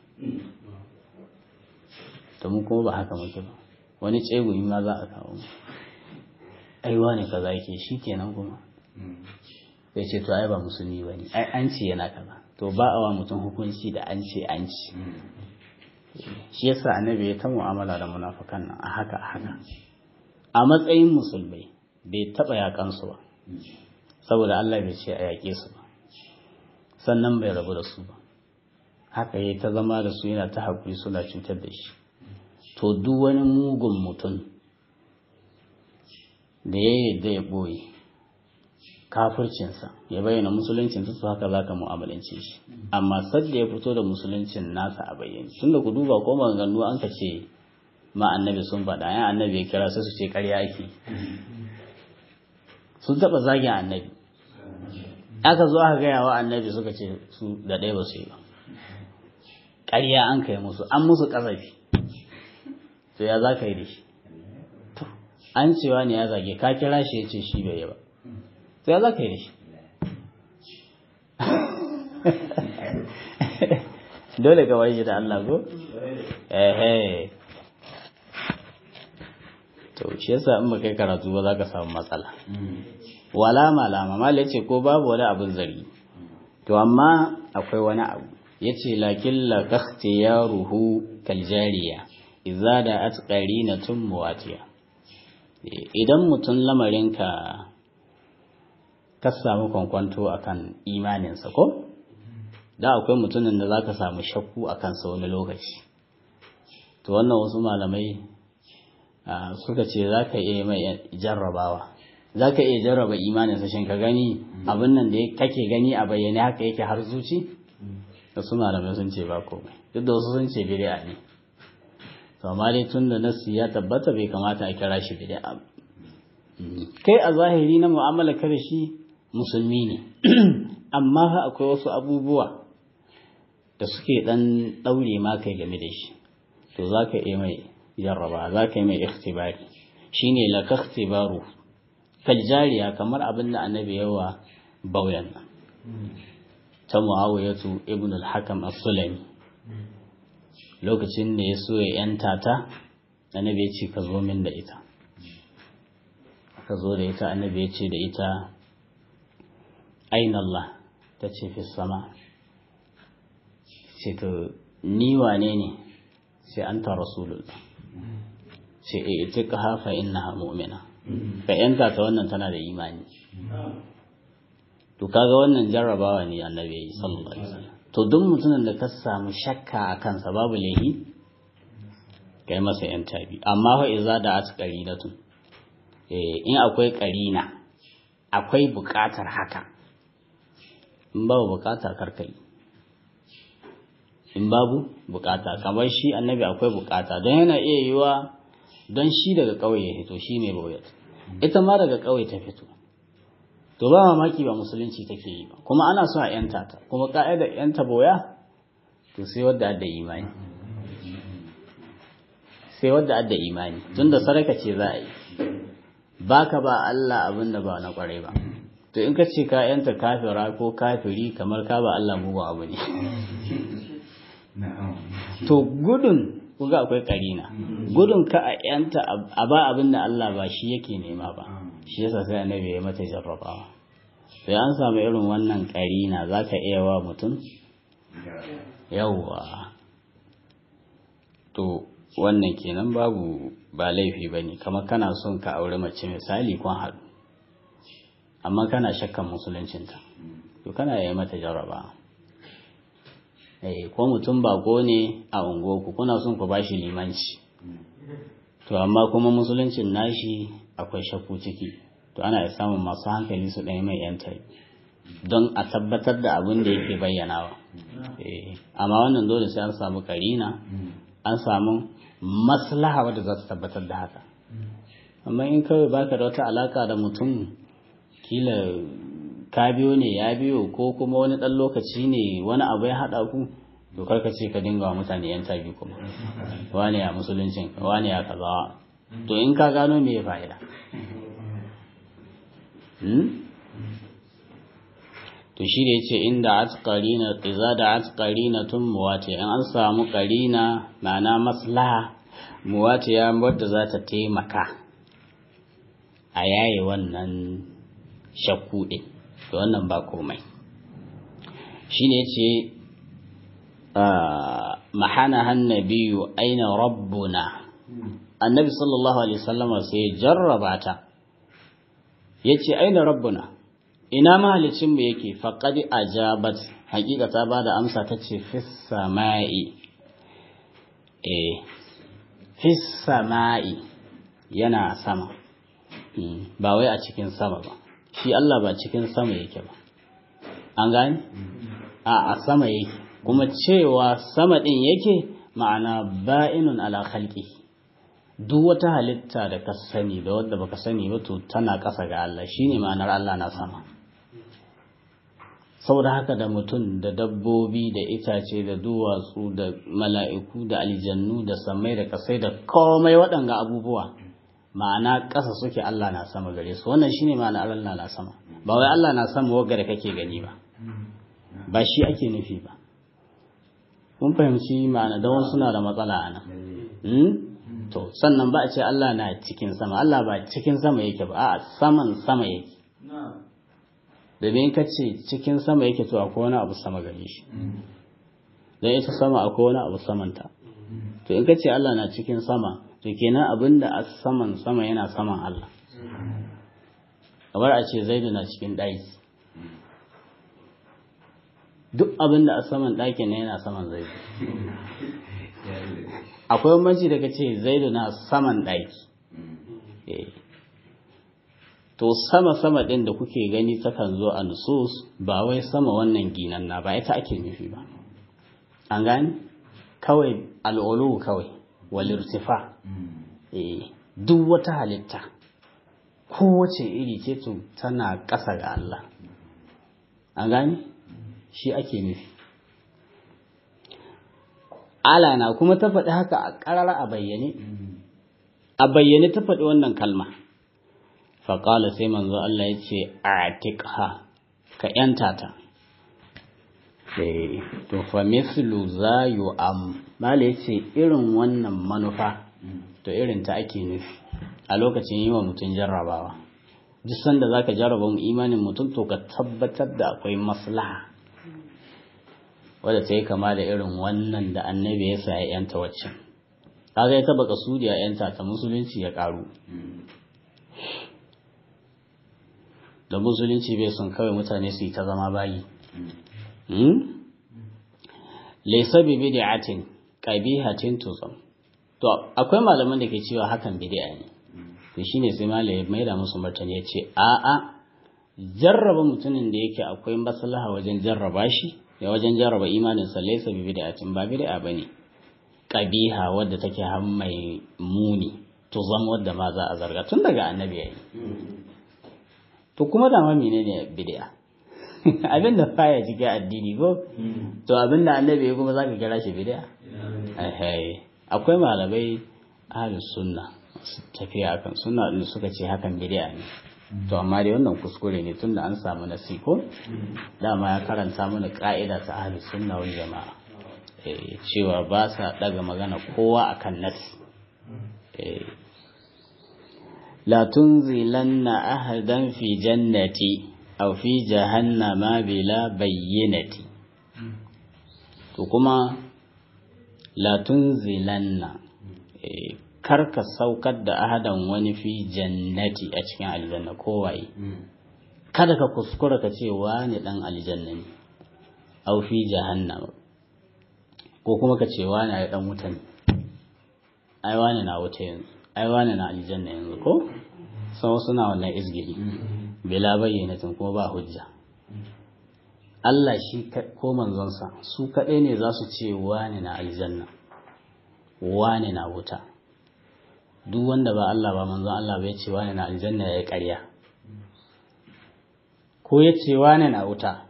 to mu kuma ba haka muke ba wani tsegumi ma za a kawo mu aiwa ne kaza yake shi kenan kuma sai ce to ai ba musulmi ba ne ai an ce yana kaza to ba a wa mutum hukunci da an ce an ce shi yasa annabi ya ta mu'amala da munafukan nan a haka a haka a matsayin musulmai bai taɓa yakan su ba saboda Allah bai ce a yaƙe su ba sannan bai rabu da su ba haka ya ta zama da su yana ta haƙuri suna cutar da shi to duk wani mugun mutum da ya yadda ya ɓoye kafircinsa ya bayyana musuluncinsa su haka za ka mu'amalance shi amma sadda ya fito da musuluncin nasa a bayyane tunda ku duba ko maganganu an ka ce ma annabi sun faɗa yan annabi ya kira sai su ce ƙarya ake sun taɓa zagin annabi aka zo aka gaya wa annabi suka ce su da ɗaya ba su yi ba ƙarya an kai musu an musu ƙazafi to ya za ka yi da shi an cewa ne ya zage ka kira shi ya ce shi bai yi ba to ya za ka yi da shi dole ka shi da Allah ko ehe to shi yasa in ba kai karatu ba za ka samu matsala wala malama mal yace ko babu wani abin zargi to amma akwai wani abu yace lakin la yaruhu kal jariya idza da atqarinatun muwatiya idan mutum lamarinka ka samu kwankwanto akan imaninsa ko da akwai mutumin da zaka samu shakku akan sa wani lokaci to wannan wasu malamai suka ce zaka iya mai jarrabawa za ka iya jarraba imanin sashen ka gani abin nan da kake gani a bayyane haka yake har zuci da su malamai sun ce ba komai duk da wasu sun ce bid'a ne to amma dai tun da nasu ya tabbata bai kamata a kira shi bid'a kai a zahiri na mu'amala ka da shi musulmi ne amma fa akwai wasu abubuwa da suke dan daure ma kai game da shi to za ka iya mai jarraba za ka yi mai ikhtibari shine la ikhtibaru kaljariya kamar abin da annabi yawa bauyan nan ta muawiyatu ibn al-hakam as-sulami lokacin da ya so ya yanta ta annabi ya ce ka zo min da ita ka zo da ita annabi ya ce da ita aina Allah ta ce fi sama ce to ni wane ne sai anta rasulullah ce e ita ka hafa innaha mu'mina ka yanka ta wannan tana da imani to kaga wannan jarrabawa ne annabi sallallahu alaihi wasallam to duk mutumin da ka samu shakka a kansa babu laihi kai masa yan tabi amma fa iza da at qarinatu eh in akwai qarina akwai buƙatar haka in babu buƙata karkai in babu buƙata kamar shi annabi akwai buƙata don yana iya yiwa don shi daga ƙauye ya fito shi ne boyat ita ma daga ƙauye ta fito to ba mamaki ba musulunci take yi ba kuma ana so a yanta ta kuma ka'idar yanta boya to sai wadda adda imani sai wadda adda imani tunda sadaka ce za a yi baka ba Allah abin da ba na kwarai ba to in ka ce ka yanta kafira ko kafiri kamar ka ba Allah mugun abu ne to gudun kuga akwai karina gudun ka a yanta a ba abin da Allah ba shi yake nema ba shi yasa sai annabi ya mata jarrabawa sai an samu irin wannan karina zaka iya wa mutum yawwa to wannan kenan babu ba laifi bane kamar kana son ka aure mace misali kun haɗu amma kana shakkan musuluncinta to kana yi mata jarrabawa ko mutum bako ne a unguwarku kuna son ku bashi limanci to amma kuma musuluncin nashi akwai shakku ciki to ana samun masu hankali su ɗaya mai yan don a tabbatar da abin da yake bayyanawa amma wannan dole sai an samu karina an samu maslaha wadda za ta tabbatar da haka amma in kawai baka da wata alaka da mutum kila ka biyo ne ya biyo ko kuma wani ɗan lokaci ne wani abu ya haɗa ku to karka ce ka dinga wa mutane yan tabi kuma wani ya musuluncin wani ya kaza to in ka gano me ya fa'ida to shi da yace inda atqarina qiza da atqarina tun muwati in an samu qarina ma'ana maslaha muwatiya wadda za ta taimaka a yaye wannan shakku din to wannan ba komai shine yace mahana hannabiyu aina rabbuna annabi sallallahu alaihi wasallama sai jarraba ta yace aina rabbuna ina mahalicin mu yake faqad ajabat hakika ta bada amsa tace fis sama'i eh fis sama'i yana sama ba wai a cikin sama ba shi Allah ba cikin sama yake ba an gani a a sama yake kuma cewa sama din yake ma'ana ba'inun ala khalqi duk wata halitta da ka sani da wadda baka sani ba to tana ƙasa ga Allah shine ma'anar Allah na sama saboda haka da mutum da dabbobi da itace da duwatsu da mala'iku da aljannu da samai da kasai da komai waɗanga abubuwa ma'ana ƙasa suke Allah na sama gare su wannan shine ma'ana Allah na sama ba wai Allah na sama wagga da kake gani ba ba shi ake nufi ba mun fahimci ma'ana da wasu suna da matsala a nan to sannan ba a ce Allah na cikin sama Allah ba cikin sama yake ba a saman sama yake domin ka ce cikin sama yake to akwai wani abu sama gare shi don ita sama akwai wani abu samanta to in ka ce Allah na cikin sama to kenan abin da a saman sama yana saman Allah kamar a ce zaidu na cikin ɗaki duk abin da a saman ɗakin ne yana saman zaidu akwai bambanci daga ce zaidu na saman ɗaki to sama-sama ɗin da kuke gani takan zo a nusus ba wai sama wannan ginan na ba ita ake nufi ba an gani kawai al'ulu kawai walirtifa duk wata halitta kowace iri ce to tana ƙasa ga Allah an gani shi ake nufi ala na kuma ta faɗi haka a ƙarara a bayyane a bayyane ta faɗi wannan kalma faƙala sai manzo Allah ya ce atiqha ka yanta ta to fa mislu za am mala yace irin wannan manufa to irin ta ake nufi a lokacin yi wa mutum jarrabawa duk sanda zaka jarraba mu imanin mutum to ka tabbatar da akwai maslaha wadda ta yi kama da irin wannan da annabi ya sa ya yanta waccan kaga ya taba kasudi a yanta ta musulunci ya karu da musulunci bai son kawai mutane su yi ta zama bayi laysa bi bid'atin qabihatin tuzam to akwai malaman da ke cewa hakan bid'a ne to shine sai malai mai da musu martani ya ce a a jarraba mutumin da yake akwai maslaha wajen jarraba shi ya wajen jarraba imanin sa laysa bi bid'atin ba bid'a bane qabiha wadda take har mai muni tuzam wadda ma za a zarga tun daga annabi yayi to kuma da ma menene bid'a abin da baya cikin addini ko to abin da annabi ya kuma zaka kira shi bid'a akwai malamai ahlus sunna tafiya akan sunna din suka ce hakan bid'a ne to amma dai wannan kuskure ne tunda an samu nasi ko dama ya karanta mana ka'ida ta ahlus sunna wal jama'a cewa ba sa daga magana kowa akan nasi la tunzilanna ahadan fi jannati aw fi jahannama bila bayyinati to kuma la tunzilanna karka saukar da ahadan wani fi jannati a cikin aljanna kowaye kada ka kuskura ka ce wani dan aljanna ne aw fi jahannama ko kuma ka ce wani ai dan wuta ne ai wani na wuta yanzu ai wani na aljanna yanzu ko sau suna wannan izgiri bila bayyanatin kuma ba hujja Allah shi ko manzonsa su kaɗai ne za su ce wane na aljanna wane na wuta duk wanda ba Allah ba manzon Allah bai ce wane na aljanna ya yi ƙarya ko ya ce wane na wuta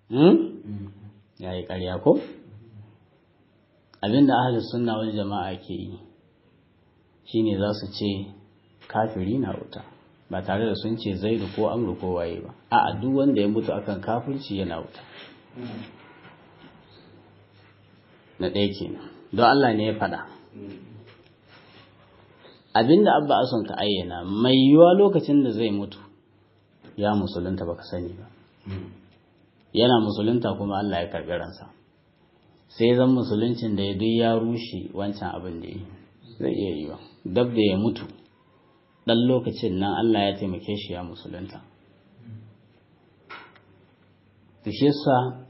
ya yi ƙarya ko abinda ahalus sunna wani jama'a ke yi shine za su ce kafiri na wuta ba tare da sun ce zaidu ko amru ko waye ba a'a duk wanda ya mutu akan kafirci yana wuta na ɗaya kenan don Allah ne ya faɗa abinda abba ason ka ayyana mai yiwuwa lokacin da zai mutu ya musulunta baka sani ba yana musulunta kuma Allah ya karɓi ransa sai zan musuluncin da ya duk ya rushe wancan abin da ya yi zai iya yi ba dab da ya mutu ɗan lokacin nan Allah ya taimake shi ya musulunta shi yasa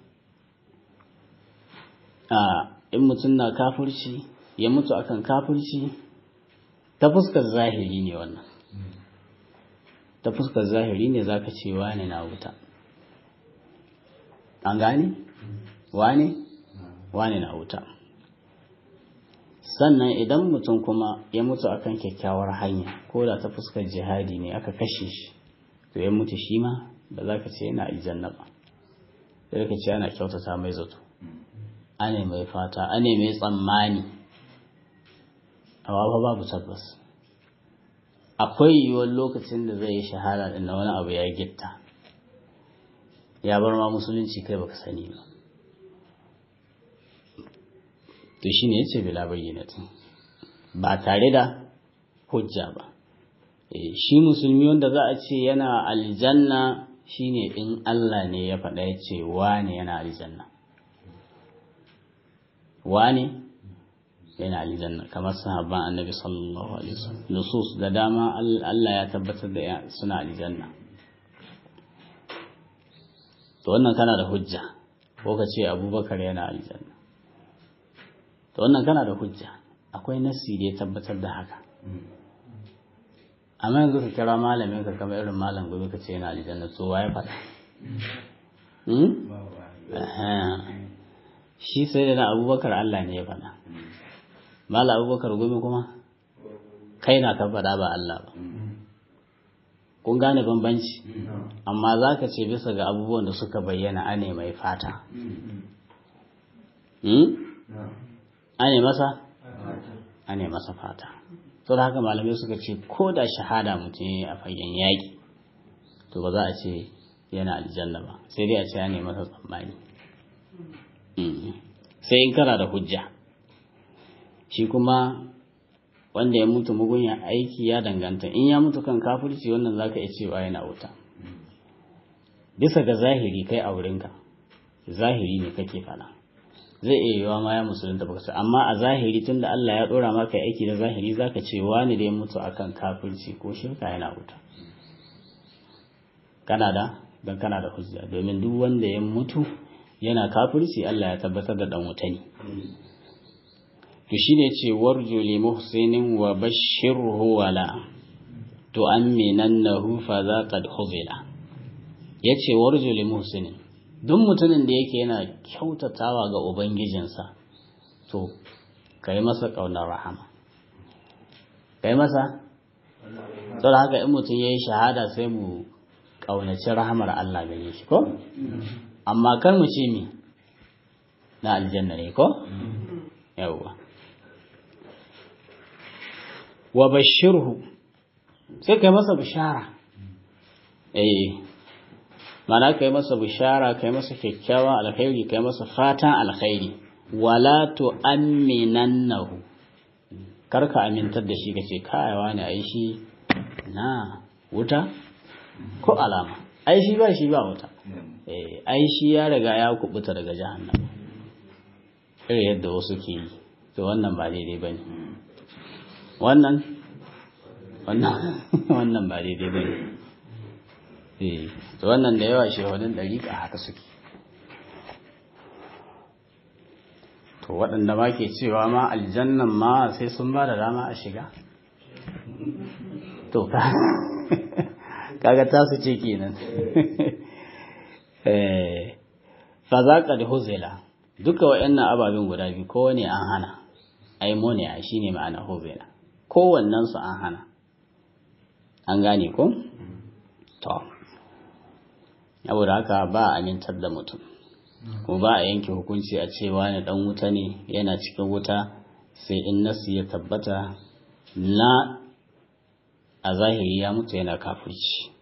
a in mutum na kafirci ya mutu akan kafirci ta fuskar zahiri ne wannan ta fuskar zahiri ne zaka ce wane na wuta an gane wane wane na wuta sannan idan mutum kuma ya mutu akan kyakkyawar hanya ko da ta fuskar jihadi ne aka kashe shi to ya mutu shi ma ba za ka ce yana aljanna ba sai ka ce ana kyautata mai zato ane mai fata ane mai tsammani amma fa babu tabbas akwai yiwuwar lokacin da zai yi shahada din na wani abu ya gitta ya bar ma musulunci kai baka sani ba to shi ne ya ce bila bayyanatin ba tare da hujja ba shi musulmi wanda za a ce yana aljanna shine in Allah ne ya faɗa ya ce wane yana aljanna wane yana aljanna kamar sahabban annabi sallallahu alaihi wasallam nusus da dama Allah ya tabbatar da suna aljanna to wannan kana da hujja ko ka ce abubakar yana aljanna to wannan kana da hujja akwai nassi da ya tabbatar da haka amma yanzu ka kira malamin ka kamar irin malam gobe ka ce yana aljanna to waye faɗa shi sai da na abubakar Allah ne ya faɗa malam abubakar gobe kuma kai na ka faɗa ba Allah ba kun gane bambanci amma za ka ce bisa ga abubuwan da suka bayyana ane mai fata ane masa ane masa fata to da haka malamai suka ce ko da shahada mutum ya a fagen yaƙi to ba za a ce yana aljanna ba sai dai a ce ane masa tsammani sai in kana da hujja shi kuma wanda ya mutu mugunya aiki ya danganta in ya mutu kan kafirci wannan zaka iya cewa yana wuta bisa ga zahiri kai a wurinka zahiri ne kake fada zai iya yiwa ma ya musulunta baka sai amma a zahiri tunda Allah ya dora maka aiki da zahiri zaka ce wani da ya mutu akan kafirci ko shirka yana wuta kana da dan kana da hujja domin duk wanda ya mutu yana kafirci Allah ya tabbatar da dan wuta ne to shine ce warju li muhsinin wa bashirhu wala to aminannahu fa za qad khuzila yace warju li muhsinin duk mutumin da yake yana kyautatawa ga ubangijinsa to kai masa kaunar rahama kai masa saboda haka in mutum yayi shahada sai mu kaunaci rahamar Allah gare shi ko amma kar mu ce mi na aljanna ne ko yawwa wa bashirhu sai kai masa bishara eh mana kai masa bishara kai masa kyakkyawan alkhairi kai masa fatan alkhairi wala tu'minannahu karka amintar da shi kace kayawa ne ai shi na wuta ko alama ai shi ba shi ba wuta eh ai shi ya riga ya kubuta daga jahannama irin yadda wasu ke yi to wannan ba daidai bane wannan wannan wannan ba daidai ba ne eh to wannan da yawa shehunan ɗariƙa haka suke to waɗanda ma ke cewa ma aljannan ma sai sun ba da dama a shiga to kaga tasu ce kenan fa za ka da huzela duka waɗannan ababen guda biyu kowane an hana aimoniya shine ma'ana huzela kowannen su an hana an gane ko to saboda haka ba a amintar da mutum kuma ba a yanke hukunci a cewa ne dan wuta ne yana cikin wuta sai in nasu ya tabbata na a zahiri ya mutu yana kafirci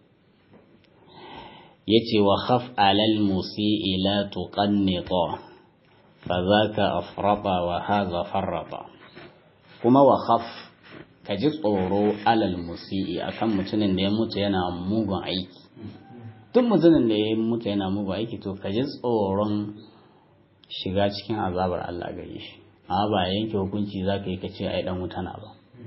yace wa khaf alal musi'i la tuqannita fa zaka afrata wa hadha farrata kuma wa khaf ka ji tsoro alal musi'i akan mutumin da ya mutu yana mugun aiki duk mutumin da ya mutu yana mugun aiki to ka ji tsoron shiga cikin azabar Allah gare shi amma ba yanke hukunci za ka yi ka ce ai dan wuta na ba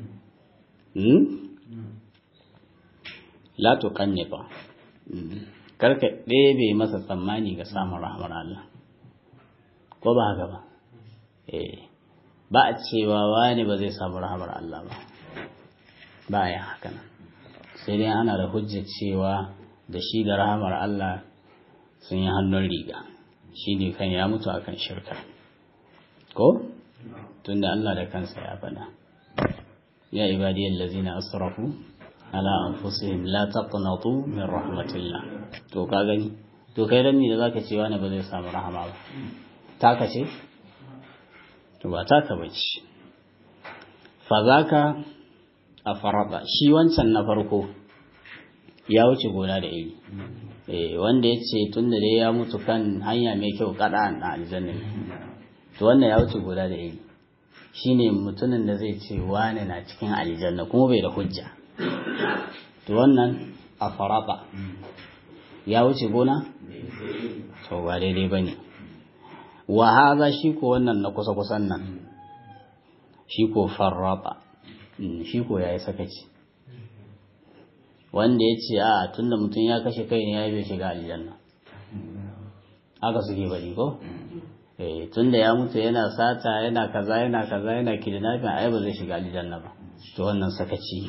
la tuqannita karka ɗebe masa tsammani ga samun rahmar Allah ko ba haka ba eh ba a cewa wani ba zai samu rahmar Allah ba ba ya haka nan sai dai ana da hujjar cewa da shi da rahamar Allah sun yi hannun riga shi ne kan ya mutu akan shirka ko tunda Allah da kansa ya faɗa ya ibadiyar lazina asrafu ala anfusihim la taqnatu min rahmatillah to ka gani to kai dan da zaka ce wani ba zai samu rahama ba taka ce to ba taka bace fa zaka a faraba shi wancan na farko ya wuce gona da iri wanda ya ce tun da dai ya mutu kan hanya mai kyau kada a aljanna to wannan ya wuce gona da iri shine mutumin da zai ce wane na cikin aljanna kuma bai da hujja to wannan a faraba ya wuce gona to ba daidai bane wa haza shi ko wannan na kusa kusan nan shi ko farraba shi ko yayi sakaci wanda ya ce a tunda mutum ya kashe kai ne ya bai shiga aljanna haka suke bari ko eh tunda ya mutu yana sata yana kaza yana kaza yana kidnapping ai ba zai shiga aljanna ba to wannan sakaci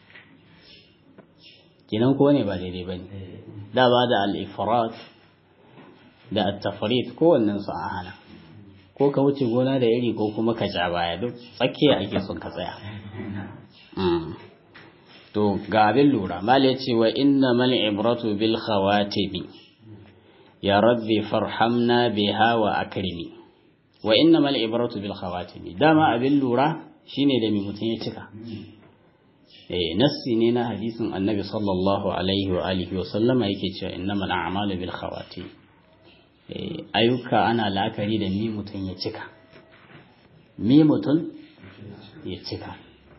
kinan ko ne ba daidai bane da ba da al-ifrat da at-tafrit ko wannan su a hana ko ka wuce gona da iri ko kuma ka ja baya duk tsakiya ake son ka tsaya to ga abin lura mal ya ce wa inna mal ibratu bil khawatimi ya rabbi farhamna biha wa akrimi wa inna mal ibratu bil khawatimi dama abin lura shine da mai mutum ya cika eh nassi ne na hadisin annabi sallallahu alaihi wa alihi wa sallama yake cewa innamal a'malu bil khawatim eh ayyuka ana la'akari da mi mutum ya cika mi mutum ya cika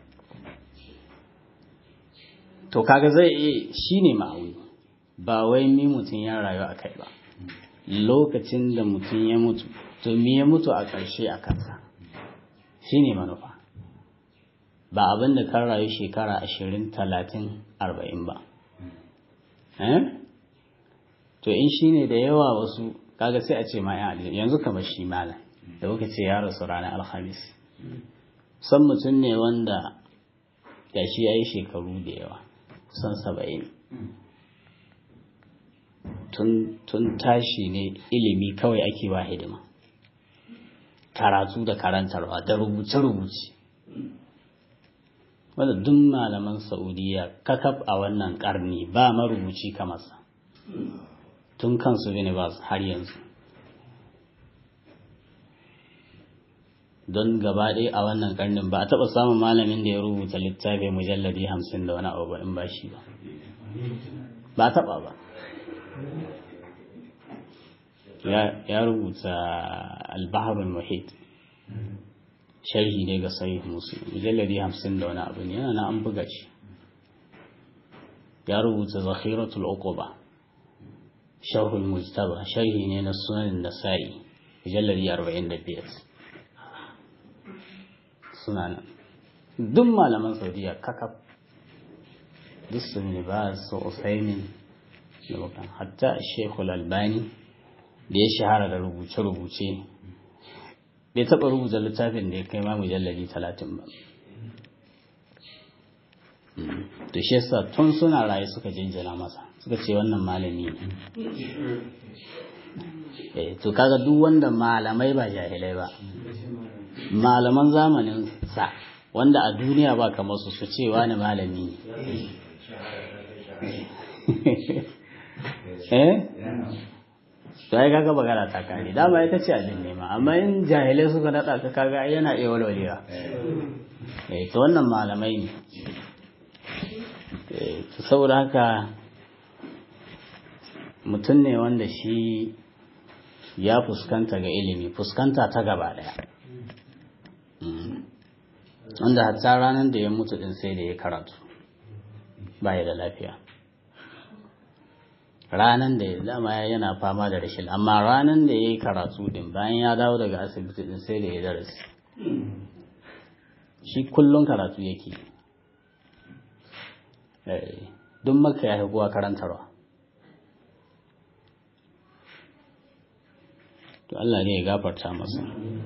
to kaga zai iya shi ne ma'auni ba wai mi mutum ya rayu a kai ba lokacin da mutum ya mutu to mi ya mutu a ƙarshe a kansa shi ne manufa ba abin da kan rayu shekara ashirin talatin arba'in ba to in shi ne da yawa wasu kaga sai a ce ma yanzu kamar shi malam da kuka ce ya rasu ranar alhamis san mutum ne wanda gashi ya yi shekaru da yawa kusan saba'in tun tashi ne ilimi kawai ake wa hidima karatu da karantarwa da rubuce-rubuce wanda duk malaman saudiya kakaf a wannan karni ba marubuci kamarsa tun kansu binibas har yanzu don gaba ɗaya a wannan karnin ba a taɓa samun malamin da ya rubuta littafi mujalladi hamsin da wani abu ba in ba shi ba ba a taɓa ba ya rubuta albaharul muhit sharhi ne ga sahih muslim mujalladi hamsin da wani abu ne yana na an buga shi ya rubuta zakhiratul uquba sharhul mujtaba sharhi ne na sunan nasa'i mujalladi 45 suna nan duk malaman saudiya kakaf duk su ne ba su usaimin da bakan hatta shekul albani da ya shahara da rubuce-rubuce bai taɓa rubuta littafin da ya kai ma mujalladi talatin ba to shi yasa tun suna raye suka jinjina masa suka ce wannan malami ne eh to kaga duk wanda malamai ba jahilai ba malaman zamanin sa wanda a duniya ba kamar su su ce wani malami ne eh to ai kaga magana ta kare dama ita ce abin nema amma in jahilai suka nada ka kaga yana iya walwalewa eh to wannan malamai ne eh saboda haka mutum ne wanda shi ya fuskanta ga ilimi fuskanta ta gaba daya wanda hatta ranar da ya mutu din sai da ya karatu baya da lafiya ranar da ya dama yana fama da rashin amma ranar da ya yi karatu din bayan ya dawo daga asibiti din sai da ya darasi shi kullum karatu yake duk maka ya kuwa karantarwa to Allah ne ya gafarta masa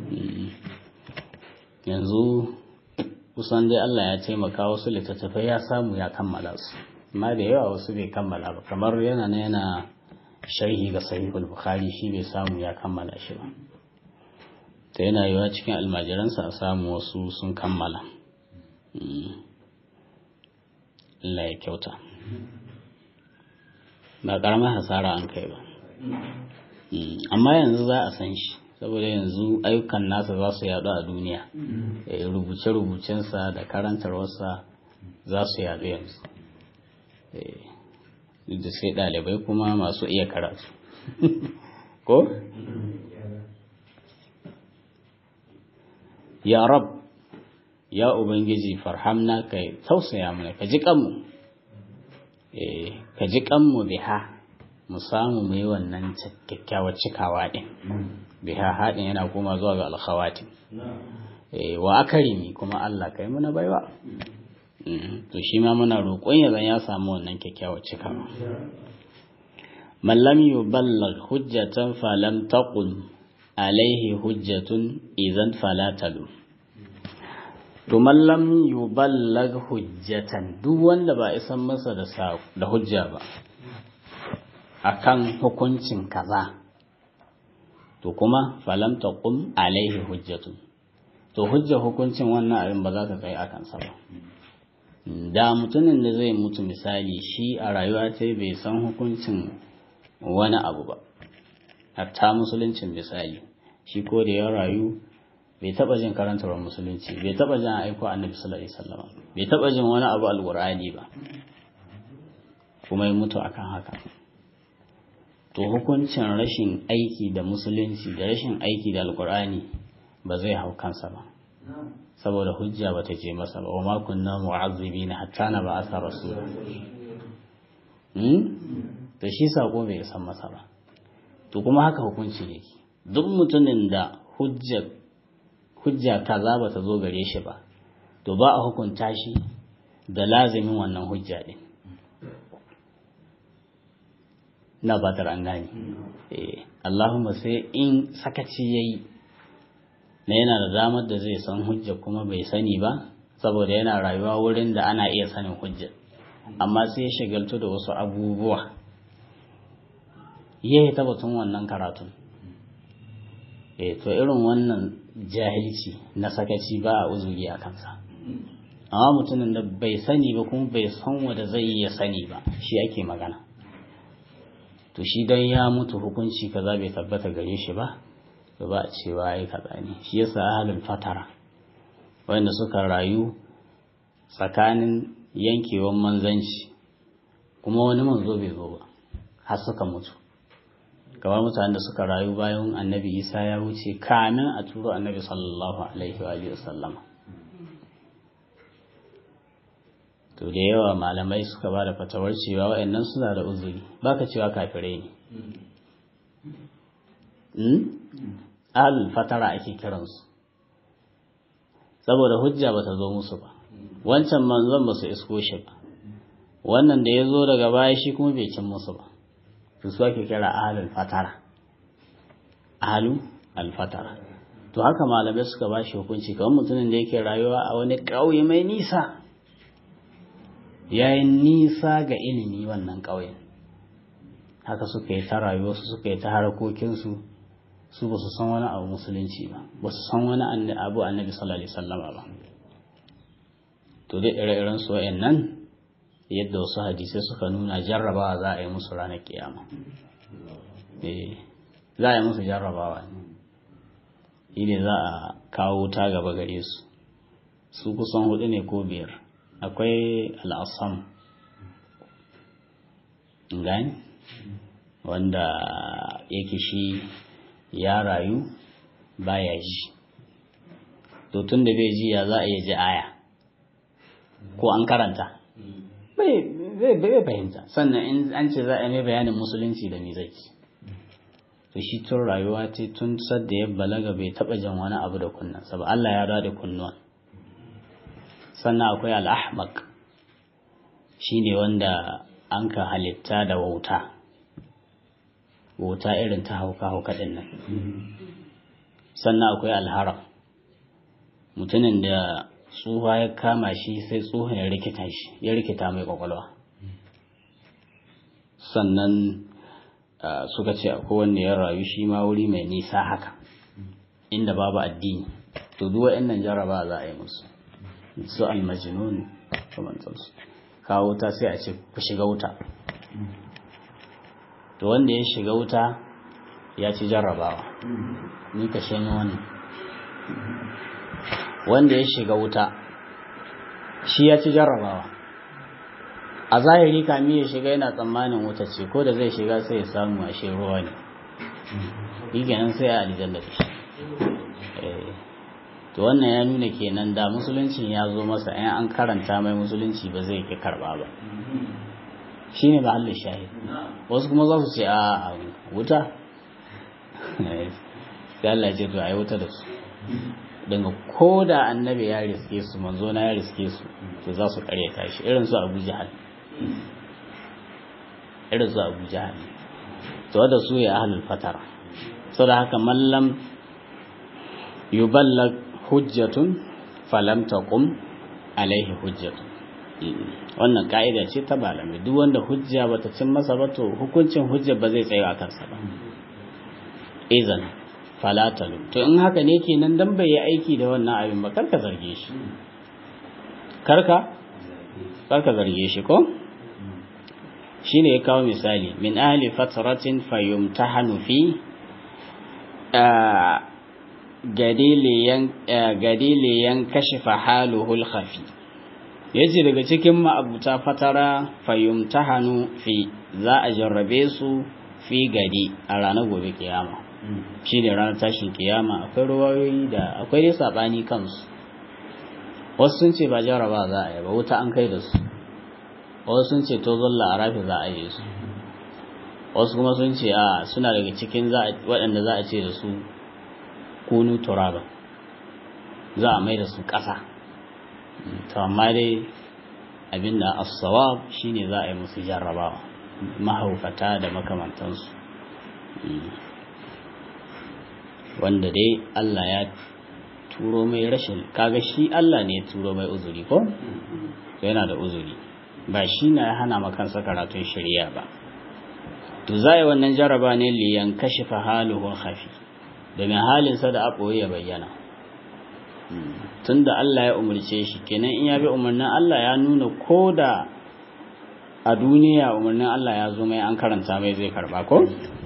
yanzu kusan dai Allah ya taimaka wasu littattafai ya samu ya kammala su amma da yawa wasu bai kammala ba kamar yana na yana sharhi ga sahihul bukhari shi bai samu ya kammala shi ba ta yana yiwa cikin almajiransa a samu wasu sun kammala Allah ya kyauta ba karamar hasara an kai ba amma yanzu za a san shi saboda yanzu ayyukan nasa za su yadu a duniya rubuce-rubucensa da karantarwarsa za su yadu yanzu duk da sai ɗalibai kuma masu iya karatu ko? ya rab ya ubangiji farhamna ka tausaya mana ka ji kanmu ka ji kanmu biha mu samu mu yi wannan kyakkyawar cikawa ɗin biha haɗin yana kuma zuwa ga alkhawatin wa akarimi kuma Allah kai muna baiwa to shi ma muna roƙon ya zan ya samu wannan kyakkyawar cikawa man lam yuballigh hujjatan falam taqul alaihi hujjatun idan fala talu to man lam yuballigh hujjatan duk wanda ba isan masa da da hujja ba akan hukuncin kaza to kuma falam taqum alaihi hujjatun to hujja hukuncin wannan abin ba za ta tsaye akan sa ba da mutumin da zai mutu misali shi a rayuwa ta bai san hukuncin wani abu ba hatta musuluncin misali shi ko da ya rayu bai taba jin karantarwar musulunci bai taba jin aiko annabi sallallahu alaihi wasallam bai taba jin wani abu alqur'ani ba kuma ya mutu akan haka to hukuncin rashin aiki da musulunci da rashin aiki da alqur'ani ba zai hau kansa ba saboda hujja bata je masa ba wa ma kunna mu'azzibina hatta na ba'atha rasula hmm to shi sako bai san masa ba to kuma haka hukunci yake duk mutumin da hujja hujja kaza bata zo gare shi ba to ba a hukunta shi da lazimin wannan hujja din na batar an gane eh Allahumma sai in sakaci yayi na yana da damar da zai san hujja kuma bai sani ba saboda yana rayuwa wurin da ana iya sanin hujja amma sai ya shagaltu da wasu abubuwa ya yi tabbatun wannan karatun e to irin wannan jahilci na sakaci ba a uzuri a kansa amma mutumin da bai sani ba kuma bai san wanda zai iya sani ba shi ake magana to shi dan ya mutu hukunci kaza bai tabbata gare shi ba to ba a cewa ai kaza ne shi yasa ahlul fatara wanda suka rayu tsakanin yankewan manzanci kuma wani manzo bai zo ba har suka mutu kamar mutanen da suka rayu bayan annabi isa ya wuce kamin a turo annabi sallallahu alaihi wa sallama to da yawa malamai suka ba da fatawar cewa wa'annan suna da uzuri baka cewa kafirai ne al fatara ake kiransu saboda hujja ba ta zo musu ba wancan manzon ba su isko shi ba wannan da ya zo daga baya shi kuma bai cin musu ba to su ake kira ahalul fatara ahalu alfatara to haka malamai suka ba shi hukunci kamar mutumin da yake rayuwa a wani ƙauye mai nisa ya yi nisa ga ilimi wannan ƙauyen haka suka yi ta rayuwarsu suka yi ta harkokinsu su ba su san wani abu musulunci ba ba su san wani abu annabi sallallahu alaihi wasallam ba to dai ire-iren su nan yadda wasu hadisai suka nuna jarrabawa za a yi musu ranar kiyama eh za a yi musu jarrabawa ne ne za a kawo ta gaba gare su su kusan hudu ne ko biyar akwai al'asam gani wanda yake shi ya rayu baya ji to tun da bai ji ya za a iya ji aya ko an karanta bai fahimta sannan in an ce za a mai bayanin musulunci da me zai to shi tun rayuwa ce tun sadda ya balaga bai taba jan wani abu da kunnan ba Allah ya da kunnuwan sannan akwai al'ahmaq shine wanda an ka halitta da wauta wauta irin ta hauka hauka din nan sannan akwai alharam mutumin da tsuha ya kama shi sai tsohon ya rikita shi ya rikita mai kwakwalwa sannan suka ce akwai wanda ya rayu shi ma wuri mai nisa haka inda babu addini to duk waɗannan jaraba za a yi musu su almajinun kamantarsu kawo ta sai a ce ku shiga wuta to wanda ya shiga wuta ya ci jarrabawa ni ka shanyi wannan wanda ya shiga wuta shi ya ci jarrabawa a zahiri kami ya shiga yana tsammanin wuta ce ko da zai shiga sai ya samu a shi ruwa ne yi kenan sai a aljanna da shi to wannan ya nuna kenan da musulunci ya zo masa in an karanta mai musulunci ba zai ki karba ba shi ne mahallin shahid wasu kuma za su ce a wuta sai Allah ce to a yi wuta da su daga ko da annabi ya riske su manzo na ya riske su to za su karyata shi irin su abu jahal irin su abu jahal to da su ya ahlul fatara saboda haka mallam yuballag hujjatun falam taqum alaihi hujjatun wannan ka'ida ce ta malamai duk wanda hujja bata cin masa ba to hukuncin hujja ba zai tsaya a kansa ba izan falatalu to in haka ne kenan dan bai yi aiki da wannan abin ba karka zarge shi karka karka zarge shi ko shine ya kawo misali min ahli fatratin fayumtahanu fi gadiliyan kashifa haluhul khafi yace daga cikin ma'abuta fatara fayumtahanu fi za a jarrabe su fi gadi a ranar gobe kiyama shi ne ranar tashin kiyama akwai ruwayoyi da akwai dai sabani kansu wasu sun ce ba jarraba za a yi ba wuta an kai da su wasu sun ce to zalla a rafi za a yi su wasu kuma sun ce a suna daga cikin waɗanda za a ce da su kunu turaba za a mai da su ƙasa to amma dai abinda as-sawab shine za a yi musu jarrabawa mahaukata da makamantansu wanda dai Allah ya turo mai rashin kaga shi Allah ne ya turo mai uzuri ko yana da uzuri ba shi na hana makansa karatun shari'a ba to za a yi wannan jarraba ne liyan kashifa haluhun hafi domin halinsa da aɓoye ya bayyana tun da Allah ya umarce shi kenan in ya bi umarnin Allah ya nuna ko da a duniya umarnin Allah ya zo mai an karanta mai zai karba ko?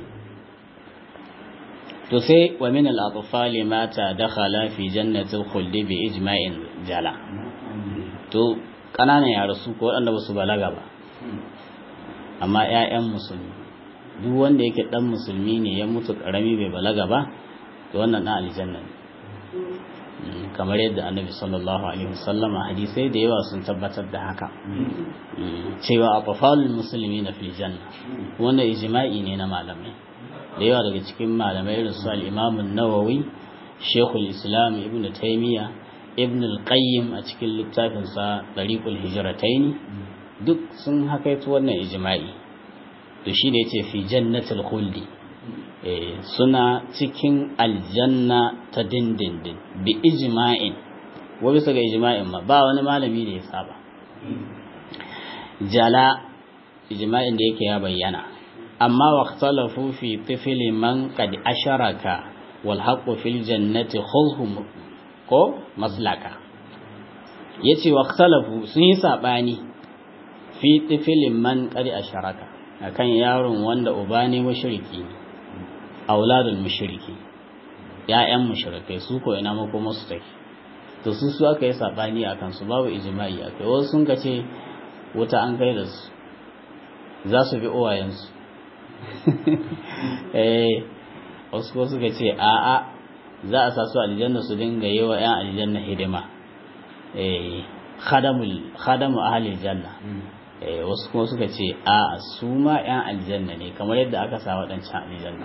to sai wa min al-atfali mata dakhala fi jannatil khuldi bi ijma'in jala to kananan yara su ko wanda ba su balaga ba amma ƴaƴan musulmi duk wanda yake dan musulmi ne ya mutu karami bai balaga ba to wannan dan aljanna ne kamar yadda annabi sallallahu alaihi wasallam hadisai da yawa sun tabbatar da haka cewa atfalul muslimina fil janna wannan ijma'i ne na malamai da yawa daga cikin malamai irin su al-Imam an-Nawawi Sheikhul Islam Ibn Taymiyyah Ibn al-Qayyim a cikin littafin sa Tariqul Hijratayn duk sun hakaito wannan ijma'i to shi da yace fi jannatil khuldi suna cikin aljanna ta dindindin bi ijma'in wa bisa ga ijma'in ma ba wani malami da ya saba jala ijma'in da yake ya bayyana amma waqtalafu fi tifli man qad asharaka wal haqqu fil jannati khulhum ko maslaka yace waqtalafu sun yi sabani fi tifli man qad asharaka akan yaron wanda uba ne mushriki auladul mushriki ya'yan mushrikai su ko ina mako musu take to su su aka yi sabani akan su babu ijma'i akai wasu sun kace wuta an kai da su za su bi uwayensu eh wasu ko suka ce a'a za a sa su aljanna su dinga yi wa 'yan aljanna hidima eh khadamul khadamu ahli janna eh wasu kuma suka ce a'a su ma 'yan aljanna ne kamar yadda aka sa waɗancan aljanna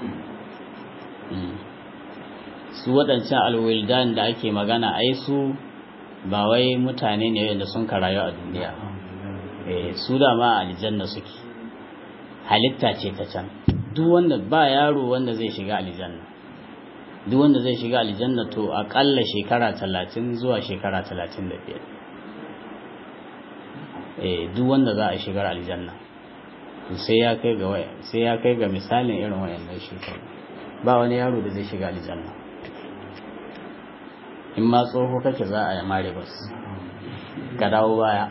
su waɗancan alwildan da ake magana ai su ba wai mutane ne wanda sun karayu a duniya eh su da ma aljanna suke halitta ce ta can duk wanda ba yaro wanda zai shiga aljanna duk wanda zai shiga aljanna to akalla shekara talatin zuwa shekara talatin da biyar eh duk wanda za a shigar aljanna sai ya kai ga waya sai ya kai ga misalin irin wayannan shekaru ba wani yaro da zai shiga aljanna in ma tsoho kake za a yi mare bas ka dawo baya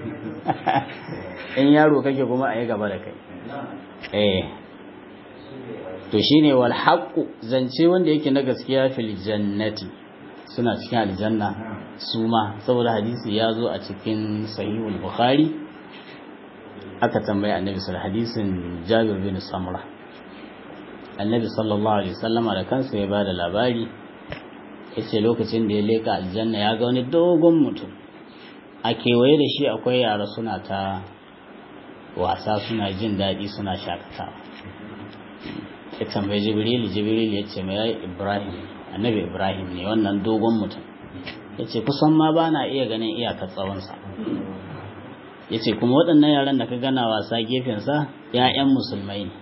in yaro kake kuma a yi gaba da kai eh to shine wal haqqu zance wanda yake na gaskiya fil jannati suna cikin aljanna su ma saboda hadisi ya zo a cikin sahihul bukhari aka tambayi annabi sallallahu hadisin jabir bin samra annabi sallallahu alaihi wasallama da kansa ya bada labari yace lokacin da ya leka aljanna ya ga wani dogon mutum a kewaye da shi akwai yara suna ta wasa suna jin daɗi suna shakatawa ya tambayi jibril jibril ya ce mai ibrahim annabi ibrahim ne wannan dogon mutum ya ce kusan ma ba na iya ganin iyakar tsawonsa ya ce kuma waɗannan yaran da ka gana wasa gefensa ‘ya'yan musulmai ne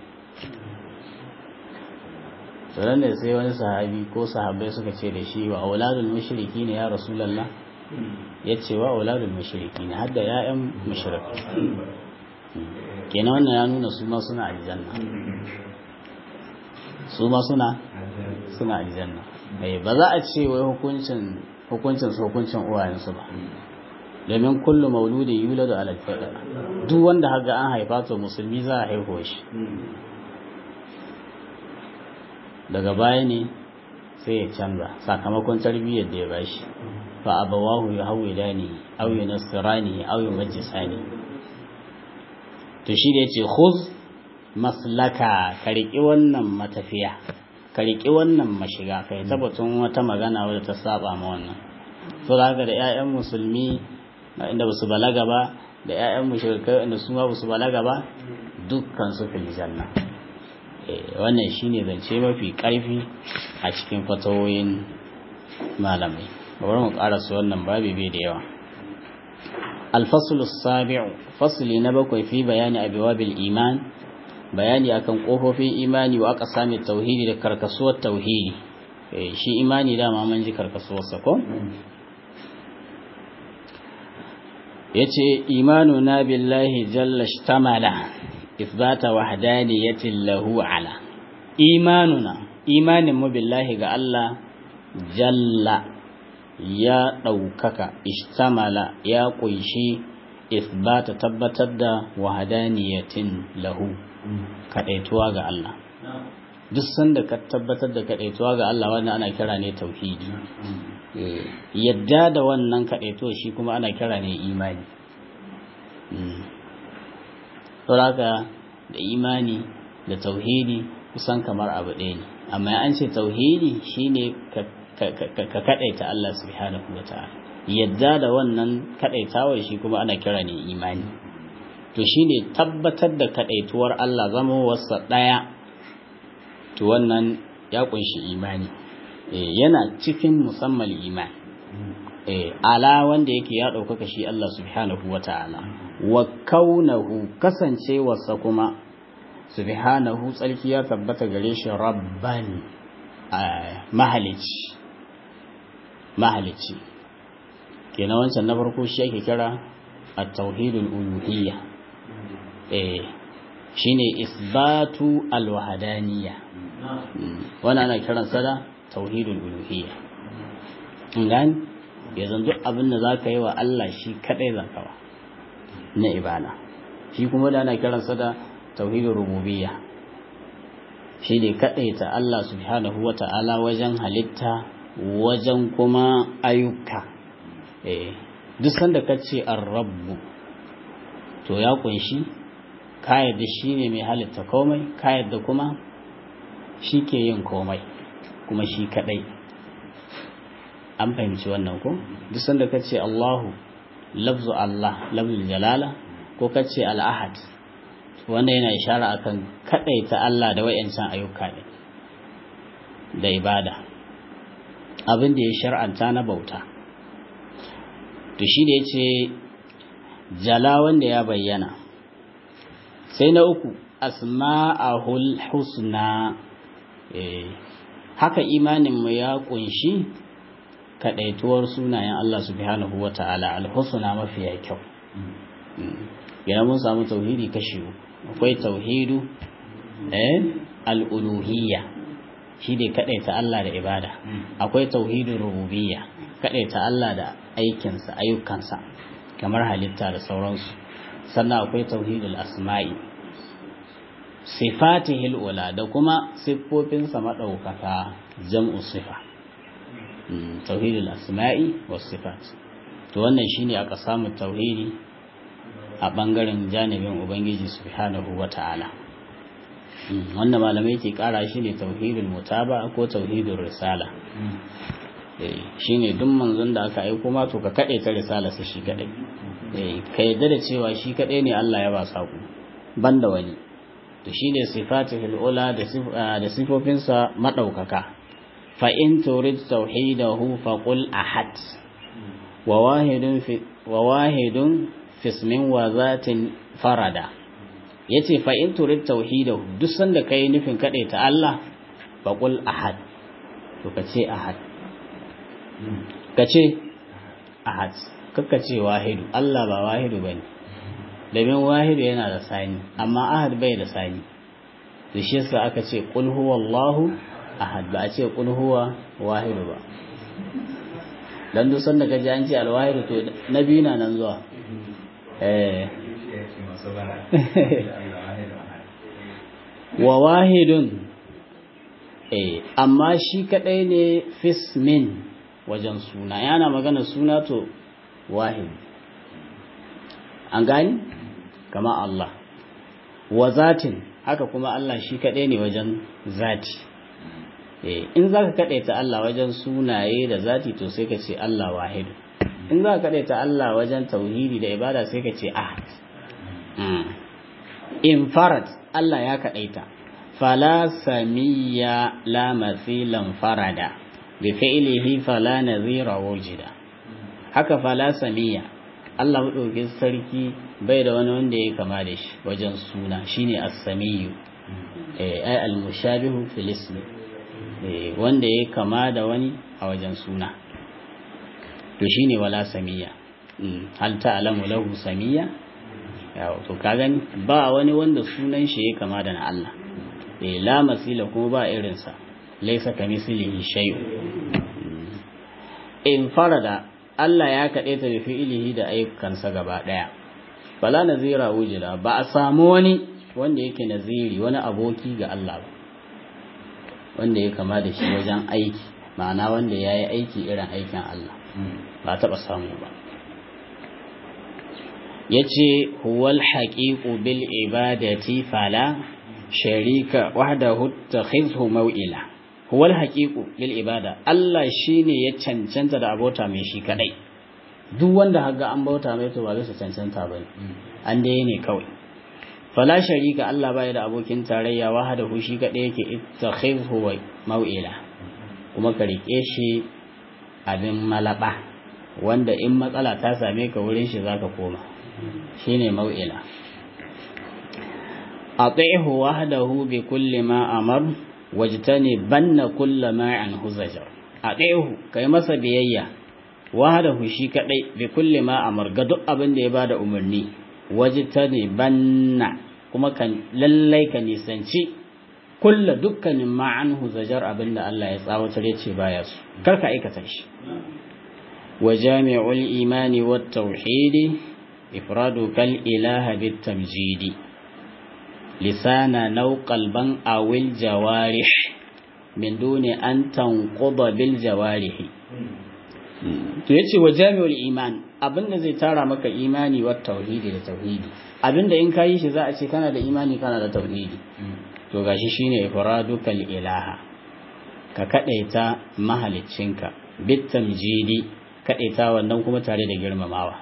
tsoron da sai wani sahabi ko sahabai suka ce da shi wa auladul mushriki ne ya rasulallah ya ce wa auladul mushriki ne hadda ‘ya'yan mushriki kenan wannan ya nuna su ma suna aljanna su ma suna suna aljanna ba za a ce wai hukuncin hukuncin su hukuncin uwayensu ba domin kullum mauludin yuladu ala fitra duk wanda haga an haifa to musulmi za a haihuwa shi daga baya ne sai ya canza sakamakon tarbiyyar da ya bashi fa abawahu ya hawilani aw yunasirani aw yumajjisani to shi da yace khuz maslaka ka riƙi wannan matafiya ka riƙi wannan mashiga kai tabbatun wata magana wadda ta saba ma wannan to haka da ƴaƴan musulmi inda ba su balaga ba da ƴaƴan mushrikai inda su ma ba su balaga ba dukkan su fil janna wannan shine zance mafi ƙarfi a cikin fatawoyin malamai bari mu karasa wannan babi bai da yawa الفصل السابع فصل نبكي في بيان أبواب الإيمان bayani akan kofofin imani wa aqsamit tauhidi da karkasuwar tauhidi shi imani dama mun ji karkasuwar sa ko yace imanuna billahi jalla shtamala ithbata wahdaniyati lahu ala imanuna imanin mu billahi ga Allah jalla ya daukaka ishtamala ya kunshi ithbata tabbatar da wahadaniyatin lahu kadaituwa ga Allah duk sanda ka tabbatar da kadaituwa ga Allah wannan ana kira ne tauhidi yadda da wannan kadaituwa shi kuma ana kira ne imani saboda da imani da tauhidi kusan kamar abu ɗaya ne amma an ce tauhidi shine ka kadaita Allah subhanahu wataala yadda da wannan kadaitawar shi kuma ana kira ne imani to shine tabbatar da kadaituwar Allah zama wasa daya to wannan ya kunshi imani eh yana cikin musammal iman eh ala wanda yake ya daukaka shi Allah subhanahu wataala wa kaunahu kasancewarsa kuma subhanahu tsarki ya tabbata gare shi rabban mahalici mahalici kenan wancan na farko shi ake kira at-tauhidul uluhiyya eh shine isbatu alwahdaniyya wannan ana kiransa da tauhidul uluhiyya gani yanzu duk abin da zaka yi wa Allah shi kadai zaka wa na ibada shi kuma da ana kiransa da tauhidul rububiyya shi ne kadai ta Allah subhanahu wata'ala wajen halitta wajen kuma ayyuka eh duk sanda kace ar-rabbu to ya kunshi ka yadda shi ne mai halitta komai ka yadda kuma shi ke yin komai kuma shi kadai an fahimci wannan ko duk sanda ka ce Allahu lafzu Allah lafzul jalala ko ka ce al-ahad wanda yana ishara akan kadaita Allah da wayancan ayyuka ne da ibada abin da ya shar'anta na bauta to shi da yace jala wanda ya bayyana sai na uku asma'ahul husna haka imaninmu ya kunshi kadaituwar sunayen Allah subhanahu wa ta'ala alhusna mafiya kyau yana mun samu tauhidi kashi akwai tauhidu eh al'uluhiyya shi ne kadaita Allah da ibada akwai tauhidin rububiyya kadaita Allah da aikinsa ayyukansa kamar halitta da sauransu sannan akwai tauhidul asma'i sifatihil ula da kuma siffofinsa maɗaukaka jam'u sifa tauhidul asma'i was sifat to wannan shine aka samu tauhidi a bangaren janibin ubangiji subhanahu wata'ala wannan malamai ke kara shine tauhidul mutaba ko tauhidul risala shine duk manzon da aka aiko ma to ka kade ta risala sa shi kadai ka yadda da cewa shi kadai ne Allah ya ba saku banda wani to shine sifatihul ula da sifofinsa madaukaka fa in turid tauhidahu fa qul ahad wa wahidun fi wa wahidun fismin wa zatin farada yace fa in turid tauhidahu duk sanda kai nufin kade ta Allah fa qul ahad to kace ahad kace ahad kakka ce wahidu Allah ba wahidu bane domin wahidu yana da sani amma ahad bai da sani to shi yasa aka ce qul huwallahu ahad ba a ce qul huwa wahidu ba dan duk sanda kaji an ce alwahidu to na biyu na nan zuwa eh wa wahidun eh amma shi kadai ne fismin wajen suna yana magana suna to wahid an gani kama Allah wa zatin haka kuma Allah shi kaɗai ne wajen zati in za ka kaɗai ta Allah wajen sunaye da zati to sai ka ce Allah wahidu in za ka kaɗai ta Allah wajen tauhidi da ibada sai ka ce ahad in farad Allah ya kaɗaita fala samiyya la mathilan farada bi fi'lihi fala nazira wujida haka fala samiyya Allah maɗaukin sarki bai da wani wanda ya kama da shi wajen suna shine as-samiyu eh ay al-mushabihu fil ismi eh wanda ya kama da wani a wajen suna to shine wala samiya hal ta'lamu lahu samiya yawo to ka gani ba wani wanda sunan shi ya kama da na Allah eh la masila kuma ba irin sa laysa kamislihi shay'un in farada Allah ya kaɗe ta da fi'ilihi da ayyukansa gaba ɗaya. Bala nazira wujida ba a samu wani wanda yake naziri wani aboki ga Allah ba, wanda ya kama da shi wajen aiki, ma'ana wanda ya yi aiki irin aikin Allah, ba taɓa samu ba. Ya ce, Huwal haƙiƙu bil ibadati fala sharika wahdahu takhizhu mau'ila. huwal haqiqu lil ibada Allah shine ya cancanta da abota mai shi kadai duk wanda haga an bauta mai to ba zai cancanta bane an dai ne kawai fala sharika Allah bai da abokin tarayya wahdahu shi kadai yake ittakhidhu wa mau'ila kuma ka rike shi abin malaba wanda in matsala ta same ka wurin shi zaka koma shine mau'ila ati'hu wahdahu bi kulli ma amara wajtani banna kulla ma'an huzajar a ɗayahu kai masa biyayya wahadahu shi kadai bi kulli ma amar ga duk abin da ya bada umarni wajtanibanna kuma kan lallai ka nisanci kulla dukkanin ma'anhu zajar abinda Allah ya tsawatar ya ce baya su karka aikata shi wa jami'ul imani wat tauhidi ifradu kal ilaha bit tamjidi lisana naw qalban awil jawarih min duni an tanquda bil jawarih to yace wa jami'ul iman abinda zai tara maka imani wat tauhidi da tauhidi abinda in kayi shi za a ce kana da imani kana da tauhidi to gashi shine ifradukal ilaha ka kadaita mahaliccinka bitamjidi kadaita wannan kuma tare da girmamawa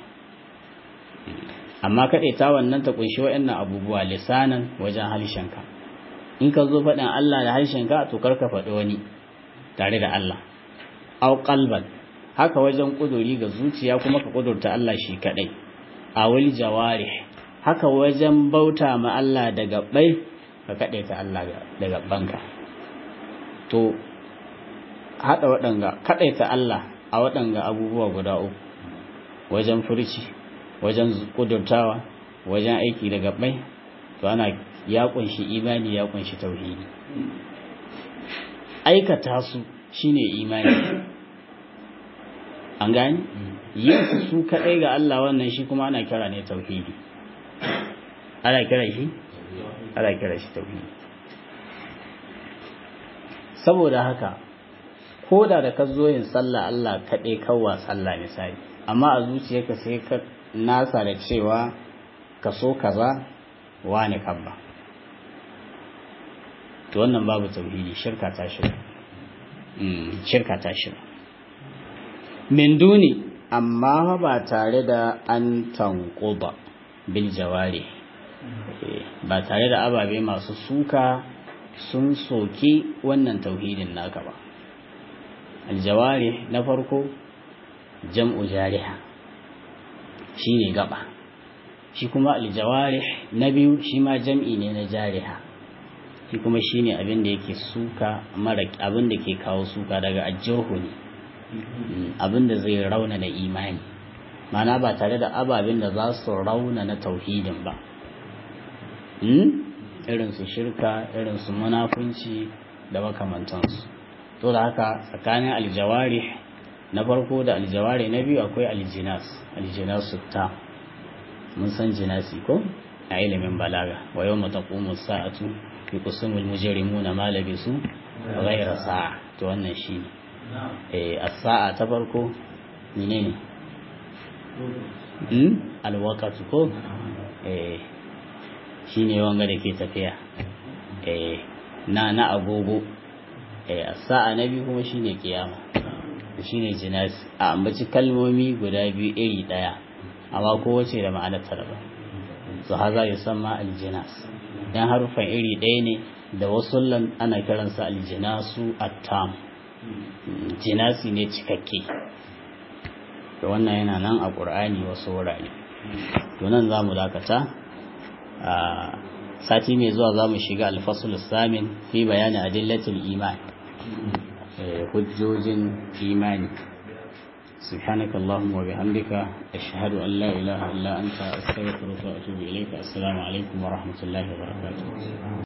amma kadaita wannan ta kunshi wayannan abubuwa lisanan wajen harshenka in ka zo faɗin Allah da harshenka to karka faɗi wani tare da Allah au qalban haka wajen kuduri ga zuciya kuma ka kudurta Allah shi kadai awil jawarih haka wajen bauta ma Allah da gabbai ka ta Allah da gabbanka to hada waɗanga ta Allah a waɗanga abubuwa guda uku wajen furci wajen kudurtawa wajen aiki da gabbai to ana ya kunshi imani ya kunshi tauhidi aikata su shine imani an gani yin su su kaɗai ga Allah wannan shi kuma ana kira ne tauhidi ana kira shi ana kira shi tauhidi saboda haka ko da da ka zo yin sallah Allah kaɗai kawwa sallah misali amma a zuciyarka sai ka nasa da cewa ka so kaza wani kabba to wannan babu tauhidi shirka ta shirka shirka ta shirka min duni amma ba tare da an tanquba bil jawari ba tare da ababe masu suka sun soki wannan tauhidin naka ba aljawari na farko jam'u jariha shine gaba shi kuma aljawari na biyu shi ma jam'i ne na jariha shi kuma shine abin da yake suka mara abin da ke kawo suka daga ajjohu ne abin da zai rauna na imani mana ba tare da ababen da za su rauna na tauhidin ba irin su shirka irin su munafunci da makamantansu to da haka tsakanin aljawari na farko da aljawari na biyu akwai aljinas aljinasu ta mun san jinasi ko a ilimin balaga wa yau mataƙumu sa'atu fi kusumul mujrimuna ma labisu ghayra sa'a to wannan shine eh as-sa'a ta farko menene hmm al-waqtu ko eh shine wanga da ke tafiya eh na na agogo eh as-sa'a na biyu kuma shine kiyama shine jinas a ambaci kalmomi guda biyu iri daya amma kowace da ma'anar ta daban su haza yusamma al-jinas dan harufan iri ɗaya ne da wasu ana kiransa aljinasu attam jinasi ne cikakke da wannan yana nan a ƙur'ani wasu wurare to nan za mu dakata a sati mai zuwa za mu shiga alfasul samin fi bayani adillatul iman hujjojin imani سبحانك اللهم وبحمدك أشهد أن لا إله إلا أنت أستغفرك وأتوب إليك السلام عليكم ورحمة الله وبركاته